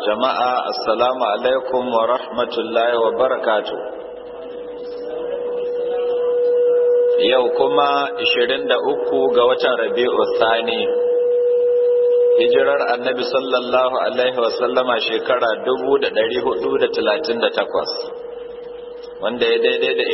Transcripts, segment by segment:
jama'a assalamu alaikum wa rahmatullahi wa barakatu yau kuma 23 ga watan rabi'u thani hijirar annabi sallallahu alaihi wasallama shekara 1438 wanda ya daidai da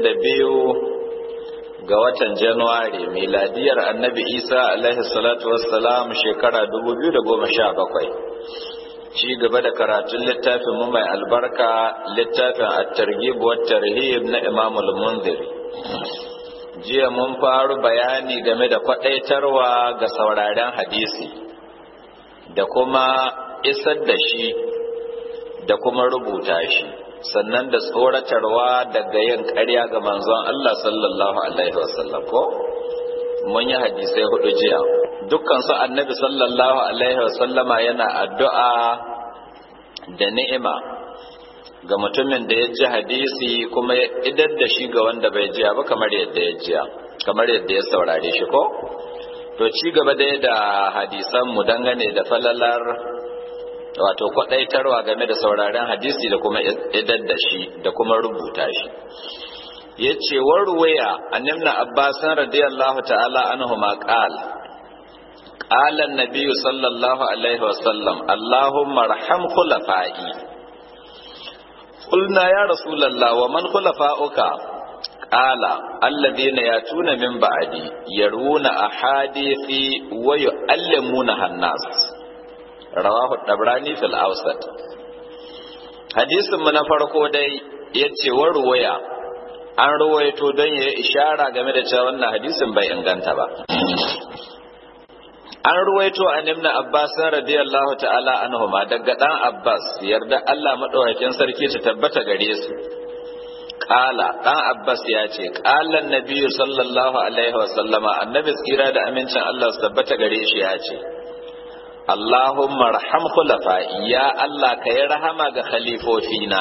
22 ga watan januwari miladiyar annabi isa alaihi salatu wassalam shekara 2017 ci gaba da karatun littafin mu mai albarka littafin at-targhib wa tarhib na Imam al-Munziri jiya mun faru bayani game da kwadaitarwa ga sauraren hadisi da kuma isar da shi da kuma rubuta shi sannan da tsoratarwa daga yin ƙarya ga manzon Allah sallallahu alaihi wasallam ko mun yi hadisai hudu jiya dukkan su annabi sallallahu alaihi wasallama yana addu'a da ni'ima ga mutumin da ya ji hadisi kuma ya idar da shi ga wanda bai jiya ba kamar yadda ya jiya kamar yadda ya saurare shi ko to ci gaba dai da hadisan mu dangane da falalar wato kwadaitarwa game da sauraren hadisi da kuma idar da shi da kuma rubuta shi yace warwaya annabna abbasan radiyallahu ta'ala anhu ma qala قال النبي صلى الله عليه وسلم اللهم ارحم خلفائي قلنا يا رسول الله ومن خلفاؤك قال الذين ياتون من بعدي يرون احاديثي ويعلمونها الناس رواه الطبراني في الاوسط hadisin mu na farko dai yace warwaya an ruwaito don ya ishara game da cewa wannan hadisin bai inganta ba an ruwaito an ibn abbas radiyallahu ta'ala anhuma daga dan abbas yarda Allah madaukakin sarki ta tabbata gare su qala dan abbas ya ce qala annabi sallallahu alaihi wa sallama annabi tsira da amincin Allah su tabbata gare shi ya ce Allahumma arham khulafa ya Allah ka yi rahama ga khalifofina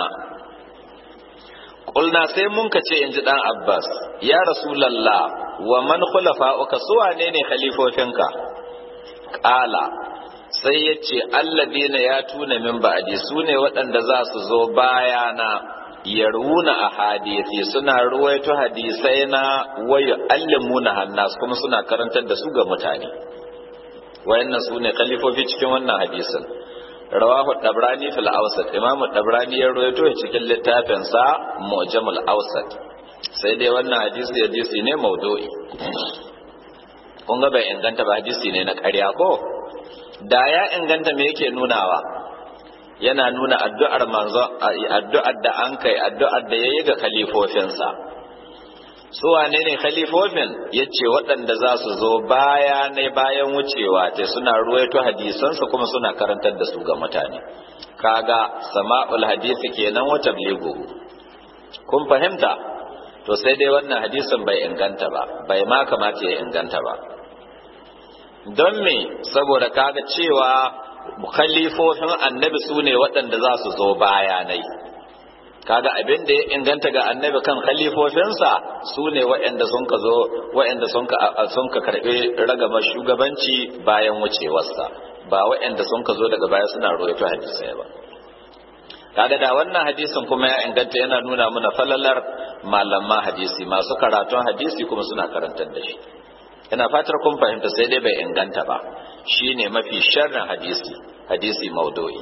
Kulna sai mun ka ce in ji ɗan Abbas, ya Rasulallah, wa man khulafa'uka su wane ne khalifofinka? Ƙala, sai ya ce, Alladina ya tuna min ba'adi su ne waɗanda za su zo bayana, yarwuna a hadisi suna ruwaito hadisai na wayo allimuna hannas kuma suna karantar da su ga mutane. Wayannan su ne khalifofi cikin wannan hadisin. rawahu dabrani fil awsat imam dabrani ya rawaito cikin littafin sa mu'jamul awsat sai dai wannan hadisi hadisi ne maudu'i kun ga bai inganta ba hadisi ne na ƙarya ko da ya inganta me yake nunawa yana nuna addu'ar manzo addu'ar da an kai addu'ar da yayi ga khalifofinsa su wane ne khalifofin ya ce waɗanda za su zo baya ne bayan wucewa ta suna ruwaito hadisansu kuma suna karantar da su ga mutane kaga sama'ul hadisi kenan wa tabligu kun fahimta to sai dai wannan hadisin bai inganta ba bai ma kamata ya inganta ba don me saboda kaga cewa khalifofin annabi su ne waɗanda za su zo bayanai kaga abin da ya inganta ga annabi kan khalifofinsa su ne waɗanda sun ka zo waɗanda sun ka karɓi ragamar shugabanci bayan wucewarsa ba waɗanda sun ka zo daga baya suna roito hadisai ba kaga da wannan hadisin kuma ya inganta yana nuna mana falalar malaman hadisi masu karatun hadisi kuma suna karantar da shi ina fatar kun fahimta sai dai bai inganta ba shine mafi sharrin hadisi hadisi maudu'i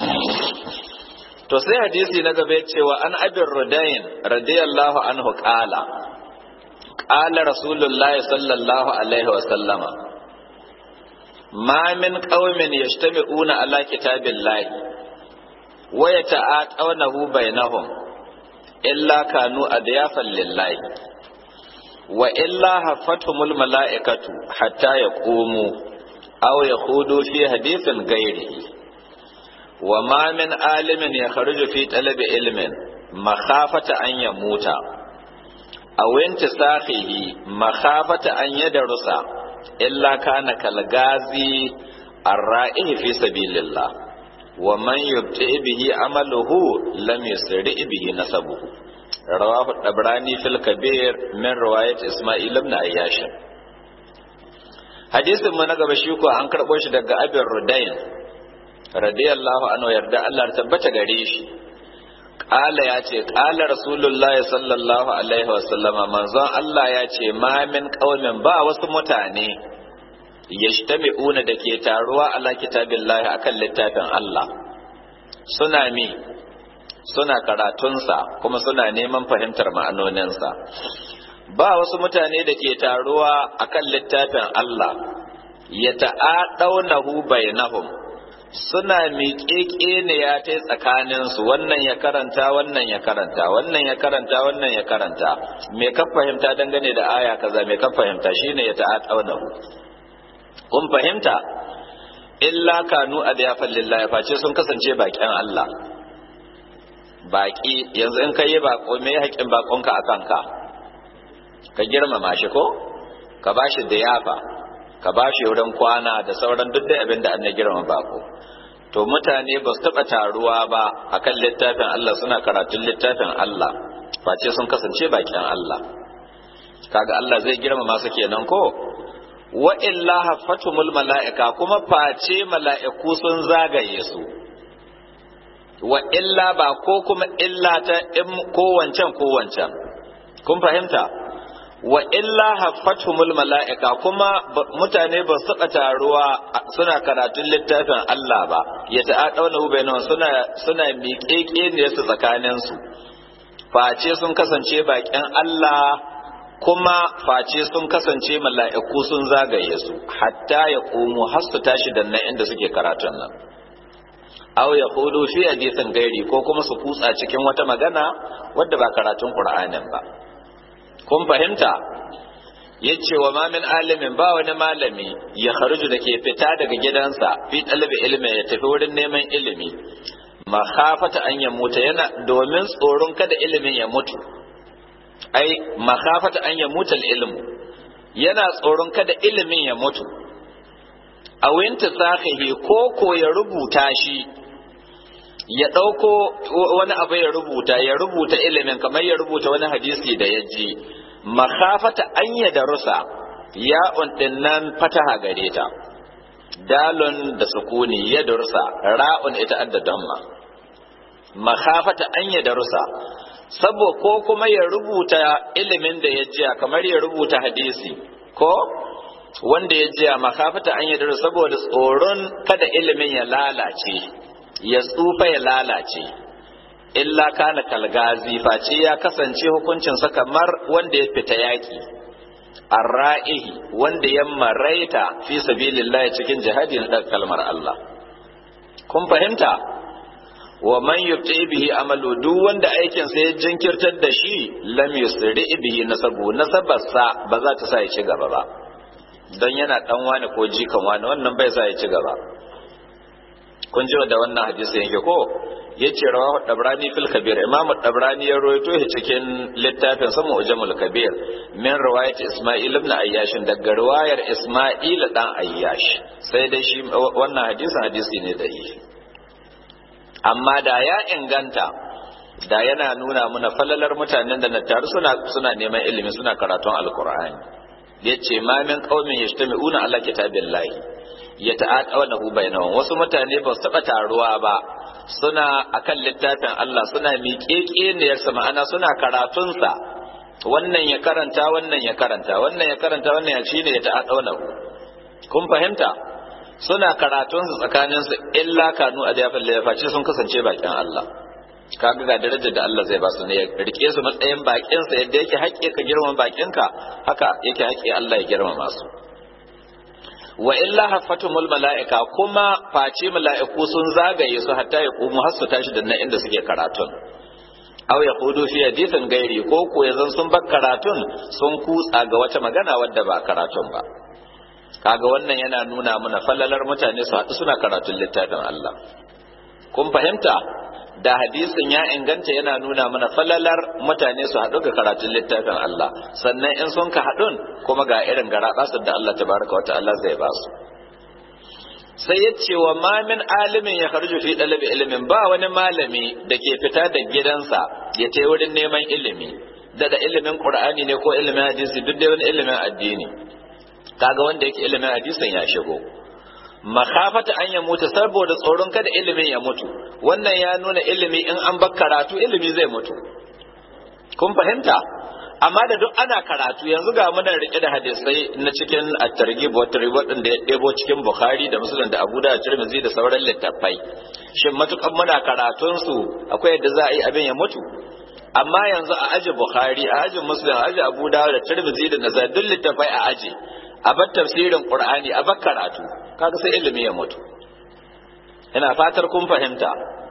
to sai hadisi na gaba cewa an abin rudayin radiyallahu anhu qala qala rasulullahi sallallahu alaihi wa sallama ma min qaumin yajtami'una ala kitabillahi wa yata'atawnahu bainahum illa kanu adyafan lillahi wa illa hafathumul mala'ikatu hatta yaqumu aw yakhudu fi hadithin ghairihi وما من عالم يخرج في طلب علم مخافة أن يموت أو انتساخه مخافة أن يدرس إلا كان كالغازي الرائه في سبيل الله ومن يبتئ به عمله لم يسرع به نسبه رواه الطبراني في الكبير من رواية إسماعيل بن عياش hadisin mu na gaba shi ko an karɓo shi daga abin rudain radiyallahu anhu yarda Allah tabbata gare shi Ƙala ya ce, Ƙala Rasulullahi sallallahu Alaihi wasallama manzon Allah ya ce, Mamin ƙaumin ba wasu mutane, ya una da ke taruwa ala kitabillahi a kan littafin Allah. Suna mi, suna karatunsa kuma suna neman fahimtar ma'anoninsa. Ba wasu mutane da ke taruwa a kan littafin Allah, ya ta'aɗaunahu bainahum suna miƙeƙe ne ya ta tsakaninsu wannan ya karanta wannan ya karanta wannan ya karanta wannan ya karanta me ka fahimta dangane da aya kaza me ka fahimta shine ya ta'aɗaunahu kun fahimta illa kanu adyafan lillahi face sun kasance baƙin Allah baƙi yanzu in kai bako me haƙin bakonka a kanka ka girmama shi ko ka bashi diyafa ka bashi wurin kwana da sauran duk da abin da an girma bako to mutane ba su taɓa taruwa ba akan littafin Allah suna karatun littafin Allah face sun kasance bakin Allah kaga Allah zai girmama su kenan ko wa illa hafatumul mala'ika kuma face mala'iku sun zagaye su wa illa ba ko kuma illa ta in ko wancan ko wancan kun fahimta wa illa haffatumul mala'ika kuma mutane ba su taɓa taruwa suna karatun littafin Allah ba ya ta'aɗauna ubainan suna suna miƙeƙe ne su tsakanin su face sun kasance baƙin Allah kuma face sun kasance mala'iku sun zagaye su hatta ya komo har su tashi da nan inda suke karatun nan aw ya hudu fi hadisin gairi ko kuma su kutsa cikin wata magana wadda ba karatun Qur'anin ba kun fahimta yace wa ma min alimin ba wani malami ya kharuju da ke fita daga gidansa fi talabi ilmi ya tafi wurin neman ilimi makhafata an ya mutu yana domin tsoron kada ilimin ya mutu ai makhafata an ya mutu ilmu yana tsoron kada ilimin ya mutu a winta sahihi ko ko ya rubuta shi ya ɗauko wani abu ya rubuta ya rubuta ilimin kamar ya rubuta wani hadisi da ya ji makafata an ya darusa ya nan fataha gare ta dalon da sukuni ya darusa ra'un ita adda damma makafata an ya darusa sabo ko kuma ya rubuta ilimin da ya jiya kamar ya rubuta hadisi ko wanda ya jiya makafata an yi saboda tsoron kada ilimin ya lalace ya tsufa ya lalace illa kana kalgazi face ya kasance hukuncinsa kamar wanda ya fita yaki arra'ihi wanda ya maraita fi sabilillah cikin jihadi na kalmar Allah kun fahimta wa man yubti bihi amalu duk wanda aikin sa ya jinkirtar da shi lam yusri bihi nasabu nasabarsa ba za ta sa ya ci gaba ba don yana dan wani ko jikan wani wannan bai sa ya ci gaba kun ji da wannan hadisi yake ko yace rawahu dabrani fil kabir imamu dabrani ya rawaito shi cikin littafin sa mu'jamul kabir min riwayat isma'il ibn ayyash daga riwayar isma'il dan ayyash sai dai shi wannan hadisin hadisi ne da yi amma da ya inganta da yana nuna muna falalar mutanen da na taru suna suna neman ilimi suna karatun alqur'ani yace ma min qaumin yajtami'una ala kitabillahi yata'aqawnahu bainahum wasu mutane ba su taba taruwa ba suna akan littafin Allah suna miƙeƙe ne yarsa ma'ana suna karatun sa wannan ya karanta wannan ya karanta wannan ya karanta wannan ya shine ya ta'aqawnahu kun fahimta suna karatun su tsakanin su illa kanu adiyafal lafaci sun kasance bakin Allah kaga ga darajar da Allah zai ba su ne ya rike su matsayin bakin sa yadda yake haƙƙi ka girmama bakin ka haka yake haƙƙi Allah ya girmama su wa illa haffatumul mala'ika kuma face mala'iku sun zagaye su hatta ya kumu har su tashi da nan inda suke karatun aw ya hudu fi hadithin gairi ko ko yanzu sun bar karatun sun kutsa ga wata magana wadda ba karatun ba kaga wannan yana nuna mana fallalar mutane su haɗu suna karatun littafin Allah kun fahimta da hadisin ya inganta yana nuna mana falalar mutane su haɗu ga karatun littafin Allah sannan in sun ka haɗun kuma ga irin gara da Allah tabaraka wa ta'ala zai ba su sai ya ce wa ma min alimin ya kharju fi dalabi ilimin ba wani malami da ke fita da gidansa ya tai wurin neman ilimi da da ilimin qur'ani ne ko ilimin hadisi duk da wani ilimin addini kaga wanda yake ilimin hadisin ya shigo makafata an ya mutu saboda tsoron kada ilimin ya mutu wannan ya nuna ilimi in an bar karatu ilimi zai mutu kun fahimta amma da duk ana karatu yanzu ga muna rike da hadisai na cikin at-targhib wa tarhib din da ya debo cikin bukhari da muslim da abu da tirmidhi da sauran littattafai shin matukan muna karatun su akwai yadda za a yi abin ya mutu amma yanzu a aji bukhari a aji muslim a aji abu da da tirmidhi da nasai duk littattafai a aji a bar tafsirin qur'ani a bar karatu kaga sai ilimi ya mutu ina fatar kun fahimta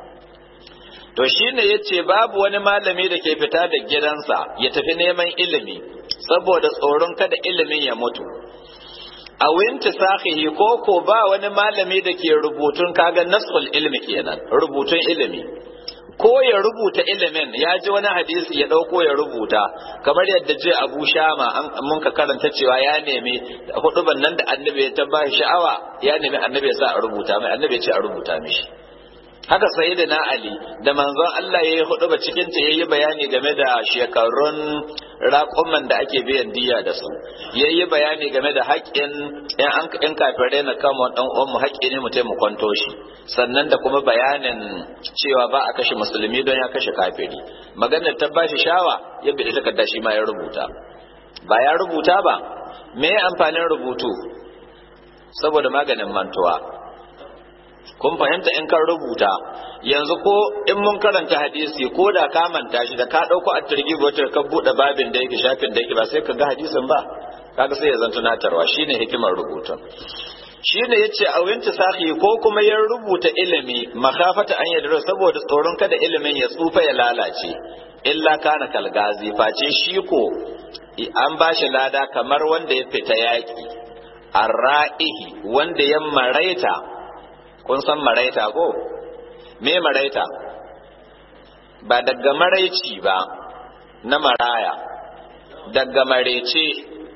to shine yace babu wani malami da ke fita da gidansa ya tafi neman ilimi saboda tsoron kada ilimin ya mutu a winti sahihi ko ko ba wani malami da ke rubutun kaga nasul ilmi kenan rubutun ilimi ko ya rubuta ilimin ya ji wani hadisi ya dauko ya rubuta kamar yadda je Abu Shama mun ka karanta cewa ya nemi huduban nan da annabi ya tabbashi sha'awa ya nemi annabi ya sa a rubuta mai annabi ya ce a rubuta mishi haka sayyidina ali da manzon Allah ya yi hudu ba cikin ta yayi bayani game da shekarun raƙuman da ake biyan diya da su yayi bayani game da haƙƙin in an in kafirai na kama dan uwan mu haƙƙi ne mu tai mu kwanto shi sannan da kuma bayanin cewa ba a kashe musulmi don ya kashe kafiri maganar ta bashi shawa ya bi takarda shi ma ya rubuta ba ya rubuta ba me amfanin rubutu saboda maganin mantuwa kun fahimta in kan rubuta yanzu ko in mun karanta hadisi ko da ka manta shi da ka dauko a turgi wata ka bude babin da yake shafin da yake ba sai ka ga hadisin ba kaga sai ya zan tunatarwa shine hikimar rubutun shine yace a winta sahi ko kuma ya rubuta ilimi makafata an yadda saboda tsoron kada ilimin ya tsufa ya lalace illa kana kalgazi face shi ko an bashi lada kamar wanda ya fita yaki arra'ihi wanda ya maraita kun san maraita ko me maraita ba daga maraici ba na maraya daga maraice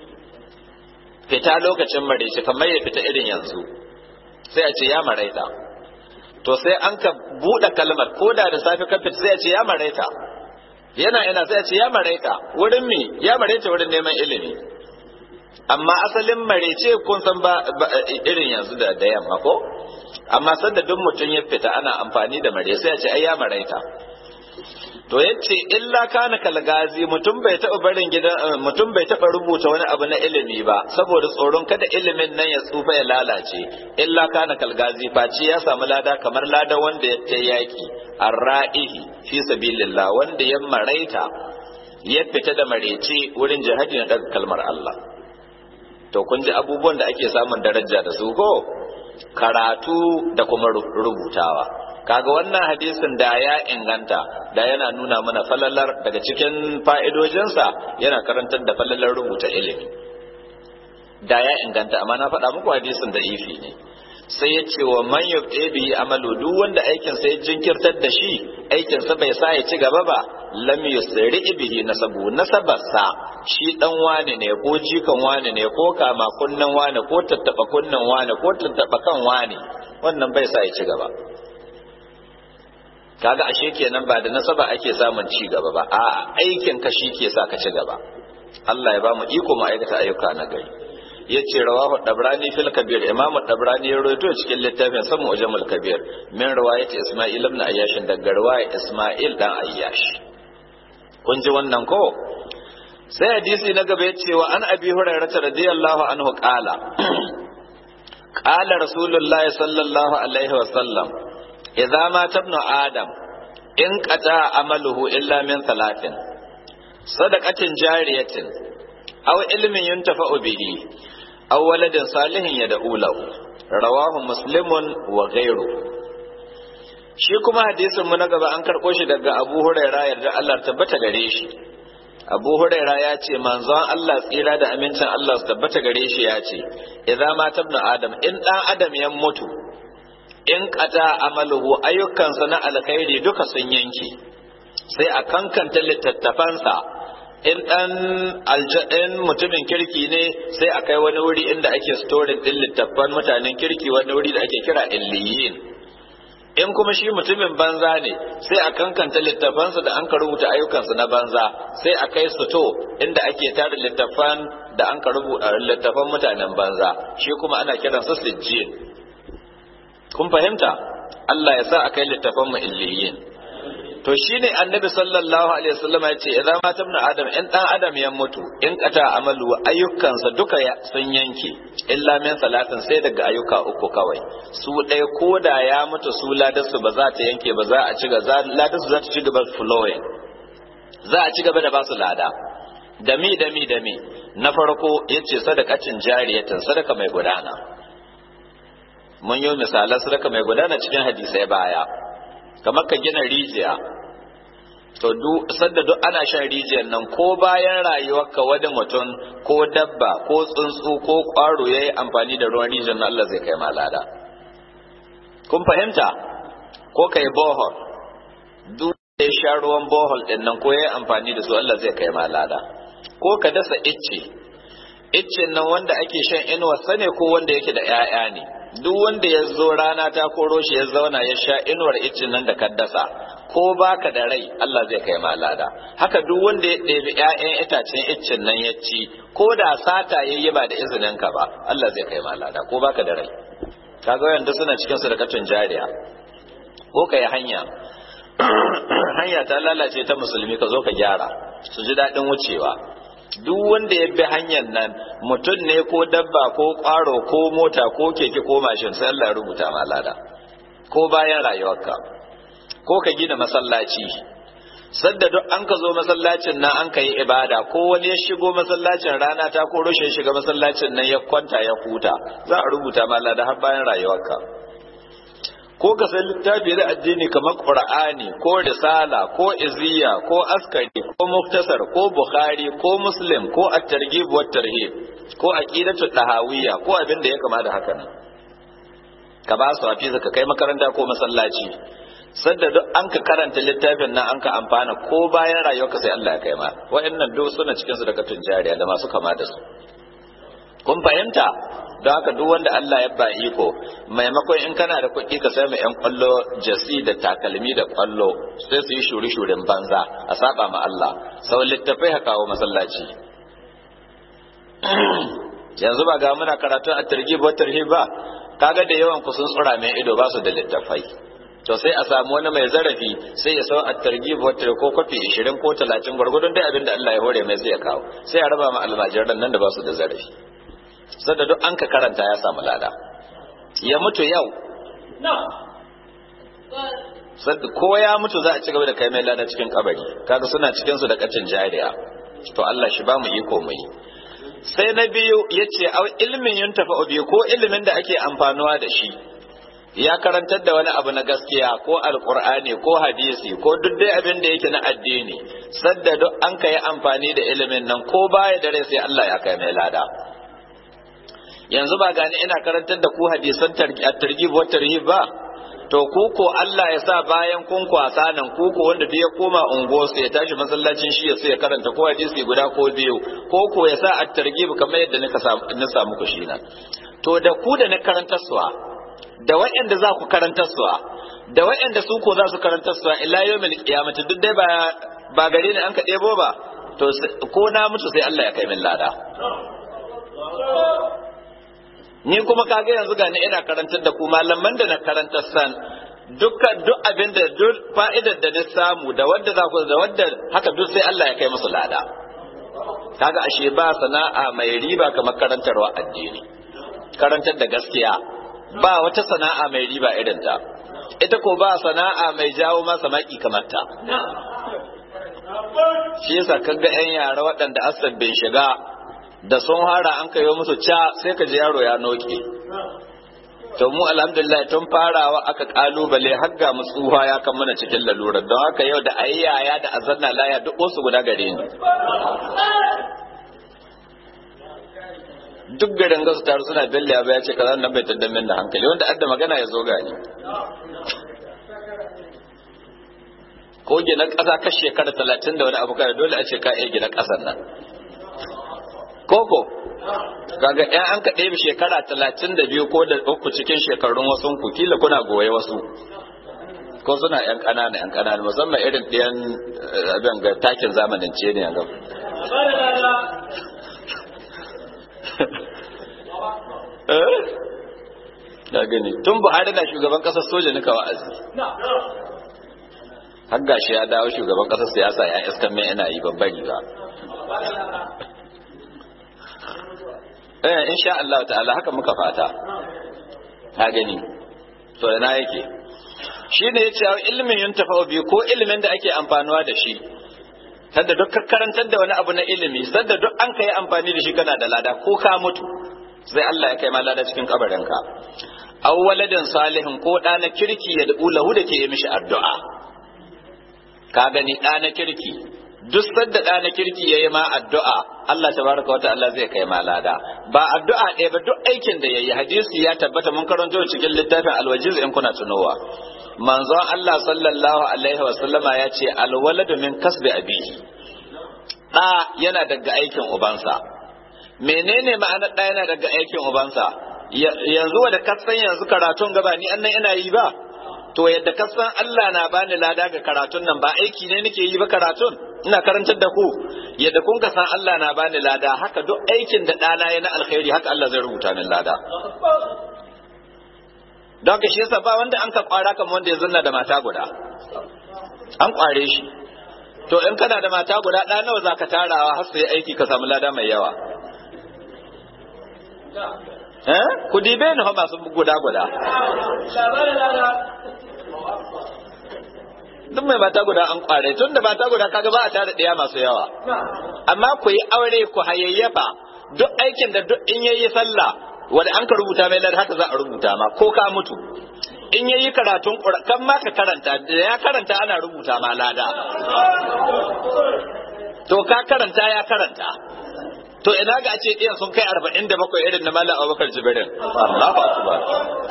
fita lokacin maraice kamar ya fita irin yanzu sai a ce ya maraita to sai an ka buɗe kalmar ko da da safe ka fita sai a ce ya maraita yana ina sai a ce ya maraita wurin mi ya maraita wurin neman ilimi amma asalin marece kun san ba irin yanzu da da yamma ko amma sanda duk mutum ya fita ana amfani da mare sai ya ce ai ya maraita to yace illa kana kalgazi mutum bai taɓa barin gidan mutum bai taɓa rubuta wani abu na ilimi ba saboda tsoron kada ilimin nan ya tsufa ya lalace illa kana kalgazi face ya samu lada kamar lada wanda ya ta yaki arra'ihi fi sabilillah wanda ya maraita ya fita da marece wurin jihadi na daga kalmar Allah to kun ji abubuwan da ake samun daraja da su ko karatu da kuma rubutawa kaga wannan hadisin da ya inganta da yana nuna mana falalar daga cikin fa'idojinsa yana karantar da falalar rubuta ilimi da ya inganta amma na faɗa muku hadisin da ifi ne sai ya ce wa man yubta bihi amalu duk wanda aikin sa ya jinkirtar da shi aikin sa bai sa ya ci gaba ba lam yusri bihi nasabu nasabarsa shi dan wane ne ko jikan wane ne ko kama kunnan wane ko tattaba kunnan wane ko tattaba kan wane wannan bai sa ya ci gaba kaga ashe kenan ba da nasaba ake samun ci gaba ba a'a aikin ka shi ke sa ka ci gaba Allah ya ba mu iko mu aikata ayyuka na gari yace rawahu dabrani fil kabir imam dabrani ya rawaito cikin littafin sa mu'jamul kabir min riwayat isma'il ibn ayyash daga riwayat isma'il dan ayyash kun ji wannan ko sai hadisi na gaba yace wa an abi hurairah radiyallahu anhu qala qala rasulullah sallallahu alaihi wa sallam idza ma tabnu adam in qata amaluhu illa min thalathin sadaqatin jariyatin aw ilmin yuntafa'u bihi aw waladin salihin yad'u lahu rawahu muslimun wa ghayru shi kuma hadisin mu na gaba an karɓo shi daga Abu Huraira yarda Allah tabbata gare shi Abu Huraira ya ce manzon Allah tsira da amincin Allah su tabbata gare shi ya ce idza ma tabna adam in dan adam ya mutu in qata amaluhu ayyukansa na alkhairi duka sun yanke sai a kankanta littattafansa in dan aljadin mutumin kirki ne sai a kai wani wuri inda ake storing din littattafan mutanen kirki wani wuri da ake kira illiyin in kuma shi mutumin banza ne sai a kankanta littafansa da an ka rubuta ayyukansu na banza sai a kai su to inda ake tara littafan da an ka rubuta littafan mutanen banza shi kuma ana kiransa sijjin kun fahimta Allah ya sa akai littafan mu illiyin to shine annabi sallallahu alaihi wasallam ya ce idan ma tabna adam in dan adam ya mutu in kata amalu ayyukansa duka sun yanke illa min salatin sai daga ayyuka uku kawai su ɗaya ko da ya mutu su ladarsu ba za ta yanke ba za a ci gaba ladarsu za ta ci gaba flowing za a ci gaba da ba su lada dami dami dami na farko yace sadakacin jariyatin sadaka mai gudana mun yi misalan sadaka mai gudana cikin hadisai baya kamar ka gina rijiya to duk sadda duk ana shan rijiyar nan ko bayan rayuwarka wani mutum ko dabba ko tsuntsu ko kwaro ya yi amfani da ruwan rijiyar nan Allah zai kai malada kun fahimta ko ka yi bohol duk da ya sha ruwan bohol din nan ko ya yi amfani da su Allah zai kai malada ko ka dasa icce iccen nan wanda ake shan inuwa sane ko wanda yake da 'ya'ya ne duk wanda ya zo rana ta koro shi ya zauna ya sha inuwar iccen nan da ka dasa ko baka da rai Allah zai kai ma lada haka duk wanda ya ɗebi ƴaƴan itacen iccen nan ya ci ko da sata yayi ba da izinin ka ba Allah zai kai ma lada ko baka da rai kaga yanda suna cikin sadakatun jariya ko kai hanya hanya ta lalace ta musulmi ka zo ka gyara su ji daɗin wucewa duk wanda ya bi hanyar nan mutum ne ko dabba ko ƙwaro ko mota ko keke ko mashin sai Allah ya rubuta ma lada ko bayan rayuwarka ko ka gina masallaci sadda duk an ka zo masallacin nan an ka yi ibada ko wani ya shigo masallacin rana ta ko rushe shiga masallacin nan ya kwanta ya huta za a rubuta ma lada har bayan rayuwarka ko ka san littafi da addini kamar qur'ani ko risala ko iziya ko askari ko muftasar ko bukhari ko muslim ko at-targhib wa tarhib ko aqidatu tahawiyya ko abin da ya kama da haka nan ka ba su hafiza ka kai makaranta ko masallaci sadda duk an ka karanta littafin nan an ka amfana ko bayan rayuwarka sai Allah ya kai ma wa'annan duk suna cikin su daga tunjariya da masu kama da su kun fahimta don haka duk wanda Allah ya ba iko maimakon in kana da kuɗi ka sai mai yan kwallo jasi da takalmi da kwallo sai su yi shuri shurin banza a saba ma Allah sau littafai ha kawo masallaci yanzu ba ga muna karatu a targhib wa tarhib ba kaga da yawan ku sun tsura mai ido ba su da littafai to sai a samu wani mai zarafi sai ya sau a targhib wa tarhib ko kwafi 20 ko 30 gwargwadon dai abin da Allah ya hore mai sai ya kawo sai ya raba ma almajiran nan da ba su da zarafi sadda duk an ka karanta ya samu lada ya mutu yau ko ya mutu za a ci gaba da kai mai lada cikin kabari kaga suna cikin su da kacin jariya to Allah shi ba mu iko mu yi sai na biyu yace au ilmin yin tafa biyu ko ilimin da ake amfanuwa da shi ya karantar da wani abu na gaskiya ko alkur'ani ko hadisi ko duk dai abin da yake na addini sadda duk an ka yi amfani da ilimin nan ko baya da rai sai Allah ya kai mai lada yanzu ba gani ina karantar da ku hadisan targhib wa tarhib ba to ku ko Allah ya sa bayan kun kwasa nan ku ko wanda duk ya koma ungo sai ya tashi masallacin shi ya sai ya karanta ko hadisi guda ko biyu ko ko ya sa at-targhib kamar yadda nika samu na samu ku shi nan to da ku da na karantar suwa da waɗanda za ku karantar suwa da waɗanda su ko za su karantar suwa ila yawmil qiyamati duk dai ba ba gare ni an ka ɗebo ba to ko na mutu sai Allah ya kai min lada ni kuma kaga yanzu ga ni ina karantar da ku malaman da na karantar san dukkan duk abin da duk fa'idar da na samu da wanda za ku da wanda haka duk sai Allah ya kai musu lada kaga ashe ba sana'a mai riba kamar karantarwa addini karantar da gaskiya ba wata sana'a mai riba irin ta ita ko ba sana'a mai jawo masa maki kamar ta shi yasa kaga yan yara waɗanda asabbin shiga da sun hara an kayo musu ca sai ka ji yaro ya noke to mu alhamdulillah tun farawa aka kalubale har ga mu tsuha ya kan mana cikin lalurar don haka yau da ayi yaya da azanna laya duk wasu guda gare ni duk garin gasu taru suna belle ya ya ce kaza nan bai tadda min da hankali wanda adda magana ya zo gani ko gina ƙasa ka shekara talatin da wani abu kai dole a ce ka iya gina ƙasar nan koko kaga ɗan an ka ɗebe shekara talatin da biyu ko da uku cikin shekarun wasu ku kila kuna goye wasu ko suna yan ƙanana yan ƙanana musamman irin ɗayan abin ga takin zamanin ce ne yanzu da gani tun buhari na shugaban kasar soja nika wa'azi har gashi ya dawo shugaban kasar siyasa ya iskan mai ina yi babbari ba eh insha Allah ta'ala haka muka fata ka gani to ina yake shine yace ilmin yuntafa bi ko ilimin da ake amfanuwa da shi sadda duk karantar da wani abu na ilimi sadda duk an kai amfani da shi kana da lada ko ka mutu sai Allah ya kai ma lada cikin kabarinka aw waladin salihin ko da na kirki ya da'u lahu da ke yi mishi addu'a ka gani da na kirki duk sadda da na kirki yayi ma addu'a Allah tabaraka wa ta'ala zai kai ma lada ba addu'a ɗaya ba duk aikin da yayi hadisi ya tabbata mun karanto cikin littafin alwajiz in kuna tunowa manzon Allah sallallahu alaihi wa sallama ya ce alwaladu min kasbi abihi da yana daga aikin ubansa menene ma'anar da yana daga aikin ubansa yanzu da kasan yanzu karatun gaba ni annan ina yi ba to yadda kasan Allah na bani lada ga karatun nan ba aiki ne nake yi ba karatun ina karantar da ku yadda kun ka san Allah na bani lada haka duk aikin da ɗana ya na alkhairi haka Allah zai rubuta min lada don ka shi yasa ba wanda an ka kwara kamar wanda ya zanna da mata guda an kware shi to in kana da mata guda ɗa nawa za ka tarawa har sai aiki ka samu lada mai yawa eh ku dibe ni fa masu guda guda duk mai mata guda an kware tun da mata guda kaga ba a tara ɗaya masu yawa amma ku yi aure ku hayayyafa duk aikin da duk in yayi sallah wanda an ka rubuta mai lada haka za a rubuta ma ko ka mutu in yayi karatun kan ma ka karanta da ya karanta ana rubuta ma lada to ka karanta ya karanta to ina ga a ce ɗiyan sun kai arba'in da bakwai irin na Malam Abubakar Jibirin. Allahu Akbar.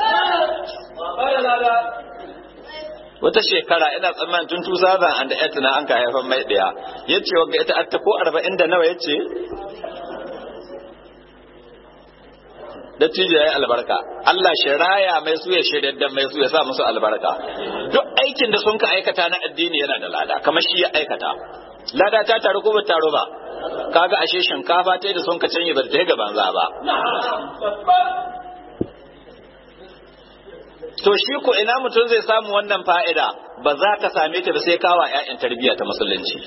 Wata shekara ina tsammanin tun 2008 na an ka haifan mai ɗaya. Ya ce wanga ita atta ko arba'in da nawa ya ce? Dattijo ya yi albarka. Allah shi raya mai su ya shirya da mai su ya sa musu albarka. Duk aikin da sun ka aikata na addini yana da lada, kamar shi ya aikata. Lada ta taru ko ba taru ba? kaga ashe shinkafa ta da sun ka canye ba ta ga banza ba to shi ko ina mutum zai samu wannan fa'ida ba za ka same ta da sai kawa ‘ya'yan tarbiyya ta musulunci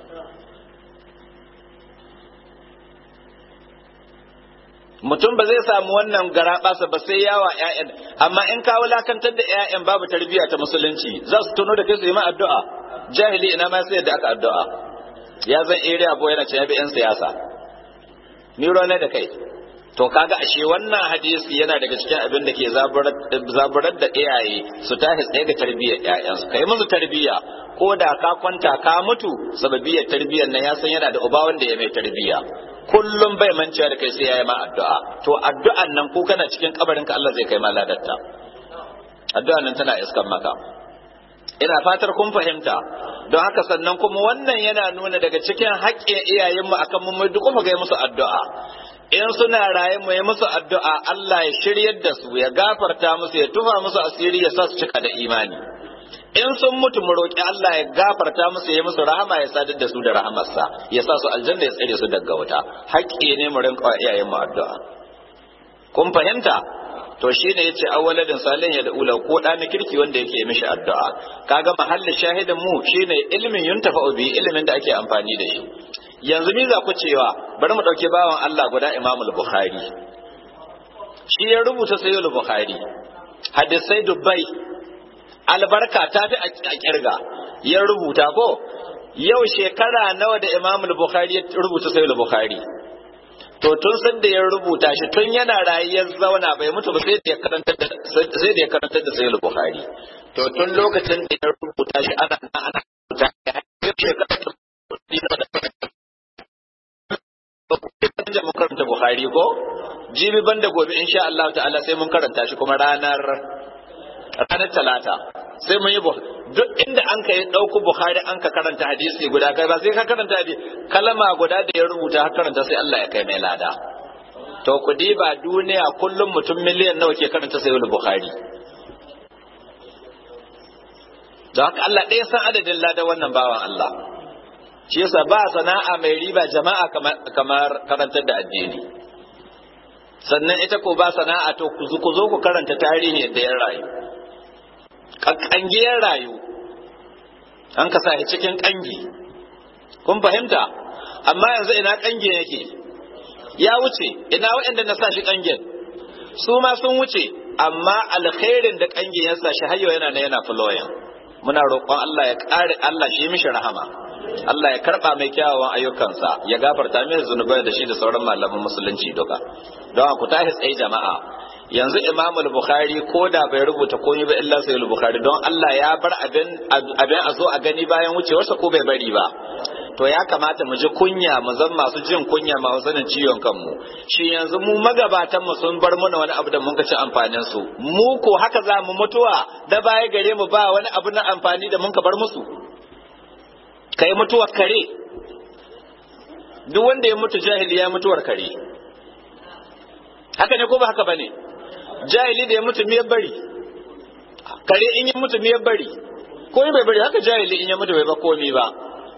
mutum ba zai samu wannan garaɓasa ba sai yawa ‘ya'yan amma in ka wulakantar da ‘ya'yan babu tarbiyya ta musulunci za su tuno da kai su yi ma addu'a jahili ina ma sai da aka addu'a ya zan area boy yana ce ya bi 'yan siyasa ni ne da kai to kaga ashe wannan hadisi yana daga cikin abin da ke zaburar da iyaye su tashi tsaye ga tarbiyyar ƴaƴansu kai musu tarbiyya ko da ka kwanta ka mutu sababiyar tarbiyyar nan ya san yana da uba wanda ya mai tarbiyya kullum bai manciya da kai sai ya yi ma addu'a to addu'an nan ko kana cikin kabarin ka Allah zai kai ma ladarta addu'an nan tana iskan maka ina fatar kun fahimta don haka sannan kuma wannan yana nuna daga cikin haƙƙin iyayenmu akan mu duk kuma ga musu addu'a in suna raye mu yi musu addu'a Allah ya shiryar da su ya gafarta musu ya tufa musu asiri ya sa su cika da imani in sun mutu mu roƙi Allah ya gafarta musu ya musu rahama ya sadar da su da rahamarsa ya sa su aljanna ya tsare su daga wuta haƙƙi ne mu rinƙa iyayenmu addu'a kun fahimta to shi ne ya ce awwaladin salin ya da'ula ko ɗa na kirki wanda yake mishi addu'a kaga mahallin shahidin mu shine ilmin yuntafa bi ilimin da ake amfani da shi yanzu mi za ku cewa bari mu ɗauki bawan Allah guda Imamul Bukhari shi ya rubuta sayyid Bukhari hadisai dubbai albarka ta fi a kirga ya rubuta ko yau shekara nawa da Imamul Bukhari ya rubuta sayyid Bukhari to tun san da ya rubuta shi tun yana rayuwar zauna bai mutu ba sai da ya karanta da sai da ya karanta da sayyid bukhari to tun lokacin da ya rubuta shi ana ana rubuta ya shekara da mun karanta bukhari ko jibi banda gobe insha Allah ta'ala sai mun karanta shi kuma ranar ranar talata sai mun yi duk inda an ka yi ɗauku bukhari an ka karanta hadisi guda kai ba sai ka karanta hadisi kalma guda da ya rubuta har karanta sai Allah ya kai mai lada to ku ba duniya kullum mutum miliyan nawa ke karanta sai bukhari da haka Allah ɗaya san adadin lada wannan bawan Allah shi yasa ba sana'a mai riba jama'a kamar karantar da addini sannan ita ko ba sana'a to ku zo ku karanta tarihi yadda ya rayu ƙangiyar rayu an ka sa cikin ƙangi kun fahimta amma yanzu ina ƙangin yake ya wuce ina waɗanda na sa shi ƙangin su ma sun wuce amma alkhairin da ƙangin ya sa shi hayyo yana na yana flowing muna roƙon Allah ya ƙare Allah shi mishi rahama Allah ya karɓa mai kyawawan ayyukansa ya gafarta mai zunubai da shi da sauran malaman musulunci duka don ku tashi tsaye jama'a yanzu Imam al-Bukhari ko da bai rubuta komai ba illa sai al-Bukhari don Allah ya bar abin abin a zo a gani bayan wucewarsa ko bai bari ba to ya kamata mu ji kunya mu zan masu jin kunya ma sanin ciwon kanmu shi yanzu mu magabatan mu sun bar mana wani abu da mun ci amfanin su mu ko haka za mu mutuwa da baya gare mu ba wani abu na amfani da mun ka bar musu kai mutuwar kare duk wanda ya mutu jahili ya mutuwar kare haka ne ko ba haka bane jahili da ya mutu miyar bari kare in ya mutu miyar bari ko bai bari haka jahili in ya mutu bai ba komi ba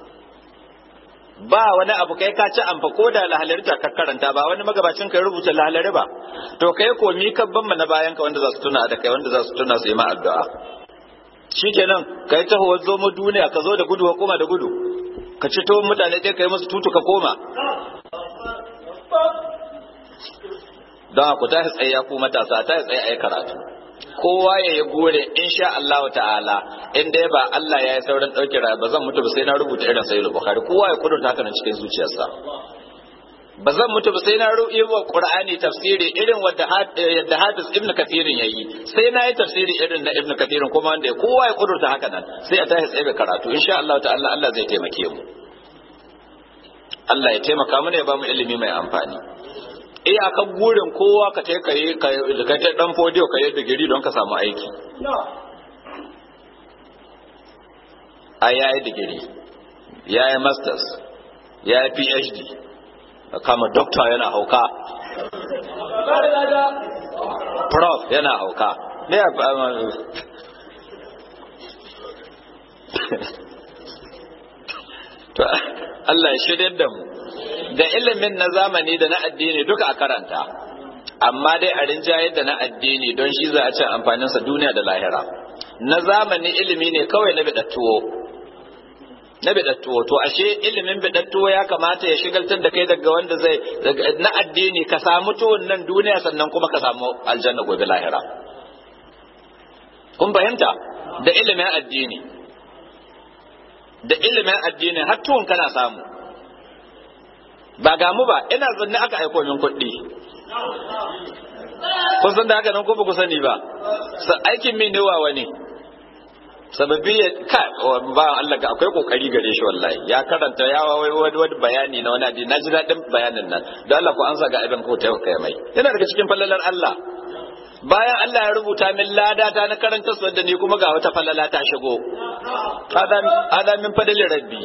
ba wani abu kai ka ci amfa ko da lahalari ta karanta ba wani magabacin kai rubuta lahalari ba to kai komi kabban na bayan ka wanda za su tuna da kai wanda za su tuna su yi ma addu'a shikenan kai taho zo mu duniya ka zo da gudu ka koma da gudu ka ci to mutane dai kai musu tutu ka koma don ku ta tsaye ya ku matasa ta tsaye a yi karatu kowa ya yi gore insha Allah ta'ala in dai ba Allah ya yi sauran ɗauki raya ba zan mutu ba sai na rubuta irin sayyid bukhari kowa ya kudurta haka nan cikin zuciyarsa ba zan mutu ba sai na rubuta wa qur'ani tafsiri irin wanda yadda hafiz ibn kathirin yayi sai na yi tafsiri irin na ibn kathirin kuma wanda kowa ya kudurta haka nan sai a tashi tsaye karatu insha Allah ta'ala Allah zai taimake mu Allah ya taimaka mana ya ba mu ilimi mai amfani iyakan gurin kowa ka ta kai ka ta dan fodiyo ka yi digiri don ka samu aiki a yayi digiri yayi masters yayi phd kama doctor yana hauka prof yana hauka ne to Allah ya shirya da mu da ilimin na zamani da na addini duka a karanta amma dai a rinjayar da na addini don shi za a ci amfaninsa duniya da lahira na zamani ilimi ne kawai na bidattuwo na bidattuwo to ashe ilimin bidattuwo ya kamata ya shigaltar da kai daga wanda zai na addini ka samu tuwon nan duniya sannan kuma ka samu aljanna gobe lahira kun fahimta da ilimin addini da ilimin addini har tuwon kana samu ba ga mu ba ina zanne aka aiko min kuɗi kun san da haka nan ko ba ku sani ba aikin min ne wa wani sababbi ya ka ba Allah ga akwai kokari gare shi wallahi ya karanta ya wai wani wani bayani na wani addini naji dadin bayanin nan don Allah ku ansa ga abin ko ta kai mai yana daga cikin fallalar Allah bayan Allah ya rubuta min lada ta na karanta su da ni kuma ga wata fallala ta shigo hada min fadalin rabbi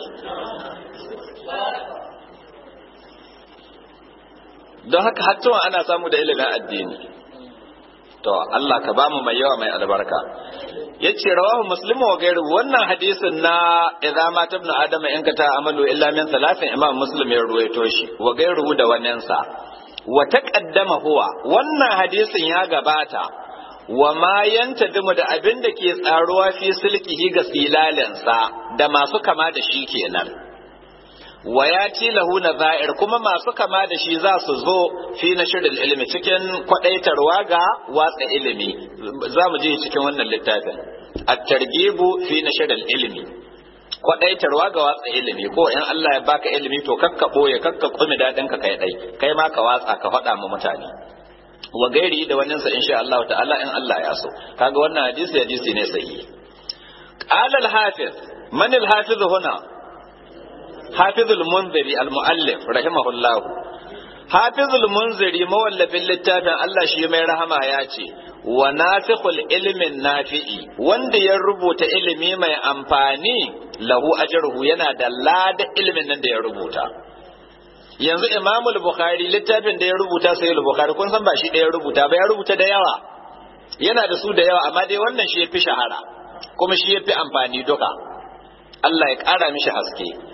don haka hattuwa ana samu da ilimin addini to Allah ka bamu mai yawa mai albarka yace rawahu muslimu wa gairu wannan hadisin na idza ma tabnu adam in ka ta amalu illa min salatin imam muslim ya ruwaito shi wa gairu da wannan sa wa taqaddama huwa wannan hadisin ya gabata wa ma yantadimu da abin da ke tsaruwa fi sulkihi ga silalinsa da masu kama da shi kenan wa ya lahu nazair kuma masu kama da shi za su zo fi nashril ilmi cikin kwadaitarwa ga watsa ilimi za mu je cikin wannan littafin at-targhibu fi nashril ilmi kwadaitarwa ga watsa ilimi ko in Allah ya baka ilimi to kakka boye kakka kumi dadin ka kai dai kai ma ka watsa ka faɗa mu mutane wa gairi da wannan sa insha Allah ta'ala in Allah ya so kaga wannan hadisi hadisi ne sahihi qala al-hafiz man al-hafiz huna حافظ المنذري المؤلف رحمه الله حافظ المنذري mawallafin littafin Allah shi mai rahama ya ce wa nafikhul ilmin nafi'i wanda ya rubuta ilimi mai amfani lahu ajruhu yana da lada ilimin nan da ya rubuta yanzu Imam Bukhari littafin da ya rubuta sai Bukhari kun san ba shi da ya rubuta ba ya rubuta da yawa yana da su da yawa amma dai wannan shi ya fi shahara kuma shi ya fi amfani duka Allah ya ƙara mishi haske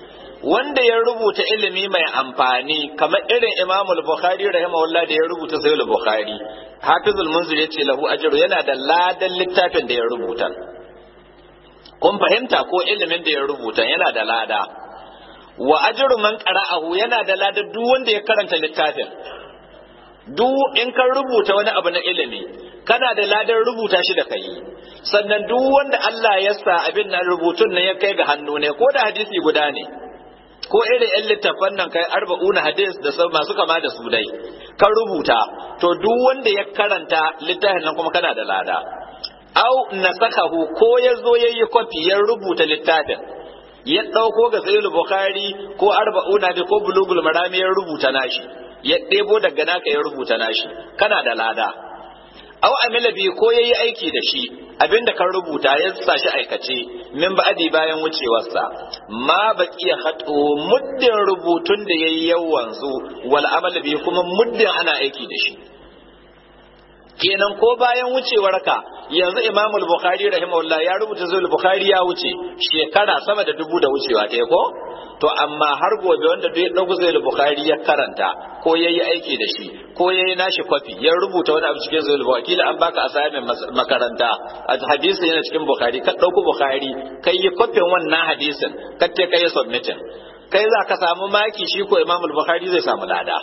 wanda ya rubuta ilimi mai amfani kamar irin Imam al-Bukhari rahimahullah da ya rubuta Sahih al-Bukhari Hafizul Munzir yace lahu ajru yana da ladan littafin da ya rubuta kun fahimta ko ilimin da ya rubuta yana da lada wa ajru man qara'ahu yana da lada duk wanda ya karanta littafin duk in ka rubuta wani abu na ilimi kana da ladan rubuta shi da kai sannan duk wanda Allah ya sa abin nan rubutun nan ya kai ga hannu ne ko da hadisi guda ne ko irin yan littafan nan kai arba'una hadis da sau masu kama da su dai kan rubuta to duk wanda ya karanta littafin nan kuma kana da lada au nasakahu ko ya zo ya yi kwafi ya rubuta littafin ya ɗauko ga sayyid bukhari ko arba'una da ko bulugul marami ya rubuta nashi ya ɗebo daga naka ya rubuta nashi kana da lada au amila bi ko yayi aiki da shi abinda kan rubuta ya sa shi aikace min ba'adi bayan wucewarsa ma baqiya khatu muddin rubutun da yayi yawanzu wal amal bi kuma muddin ana aiki da shi kenan ko bayan wucewar ka yanzu Imam al-Bukhari rahimahullah ya rubuta zuwa Bukhari ya wuce shekara sama da dubu da wucewa ta ko to amma har gobe wanda duk ya dauko zuwa Bukhari ya karanta ko yayi aiki da shi ko yayi nashi kwafi ya rubuta wani abu cikin zuwa Bukhari kila an baka assignment makaranta a hadisi yana cikin Bukhari ka dauko Bukhari kai yi kwafin wannan hadisin ka te kai submitting kai za ka samu maki shi ko Imam al-Bukhari zai samu lada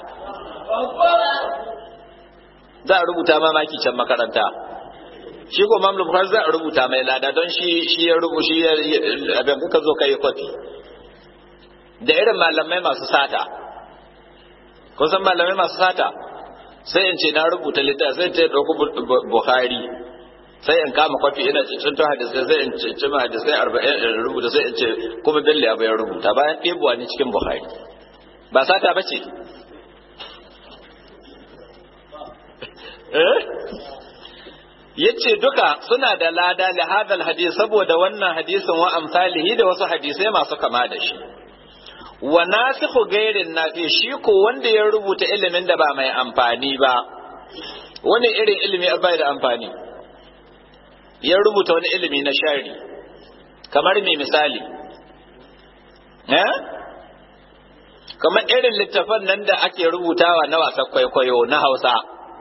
za a rubuta ma maki can makaranta shi ko Imam al-Bukhari za a rubuta mai lada don shi shi ya rubu shi abin kuka zo kai kwafi da irin malamai masu sata kun san malamai masu sata sai in ce na rubuta littafi sai ta ɗauki buhari sai in kama kwafi ina cikin to hadisai sai in ce ma hadisai arba'in in rubuta sai in ce kuma bello ya bayan rubuta bayan ɗebuwa ne cikin buhari ba sata ba ce yace duka suna da lada li hadal hadis saboda wannan hadisin wa amsalihi da wasu hadisai masu kama da shi wa nasikhu gairin nafi shi ko wanda ya rubuta ilimin da ba mai amfani ba wani irin ilimi bai da amfani ya rubuta wani ilimi na shari kamar mai misali eh kamar irin littafan nan da ake rubutawa na wasan kwaikwayo na hausa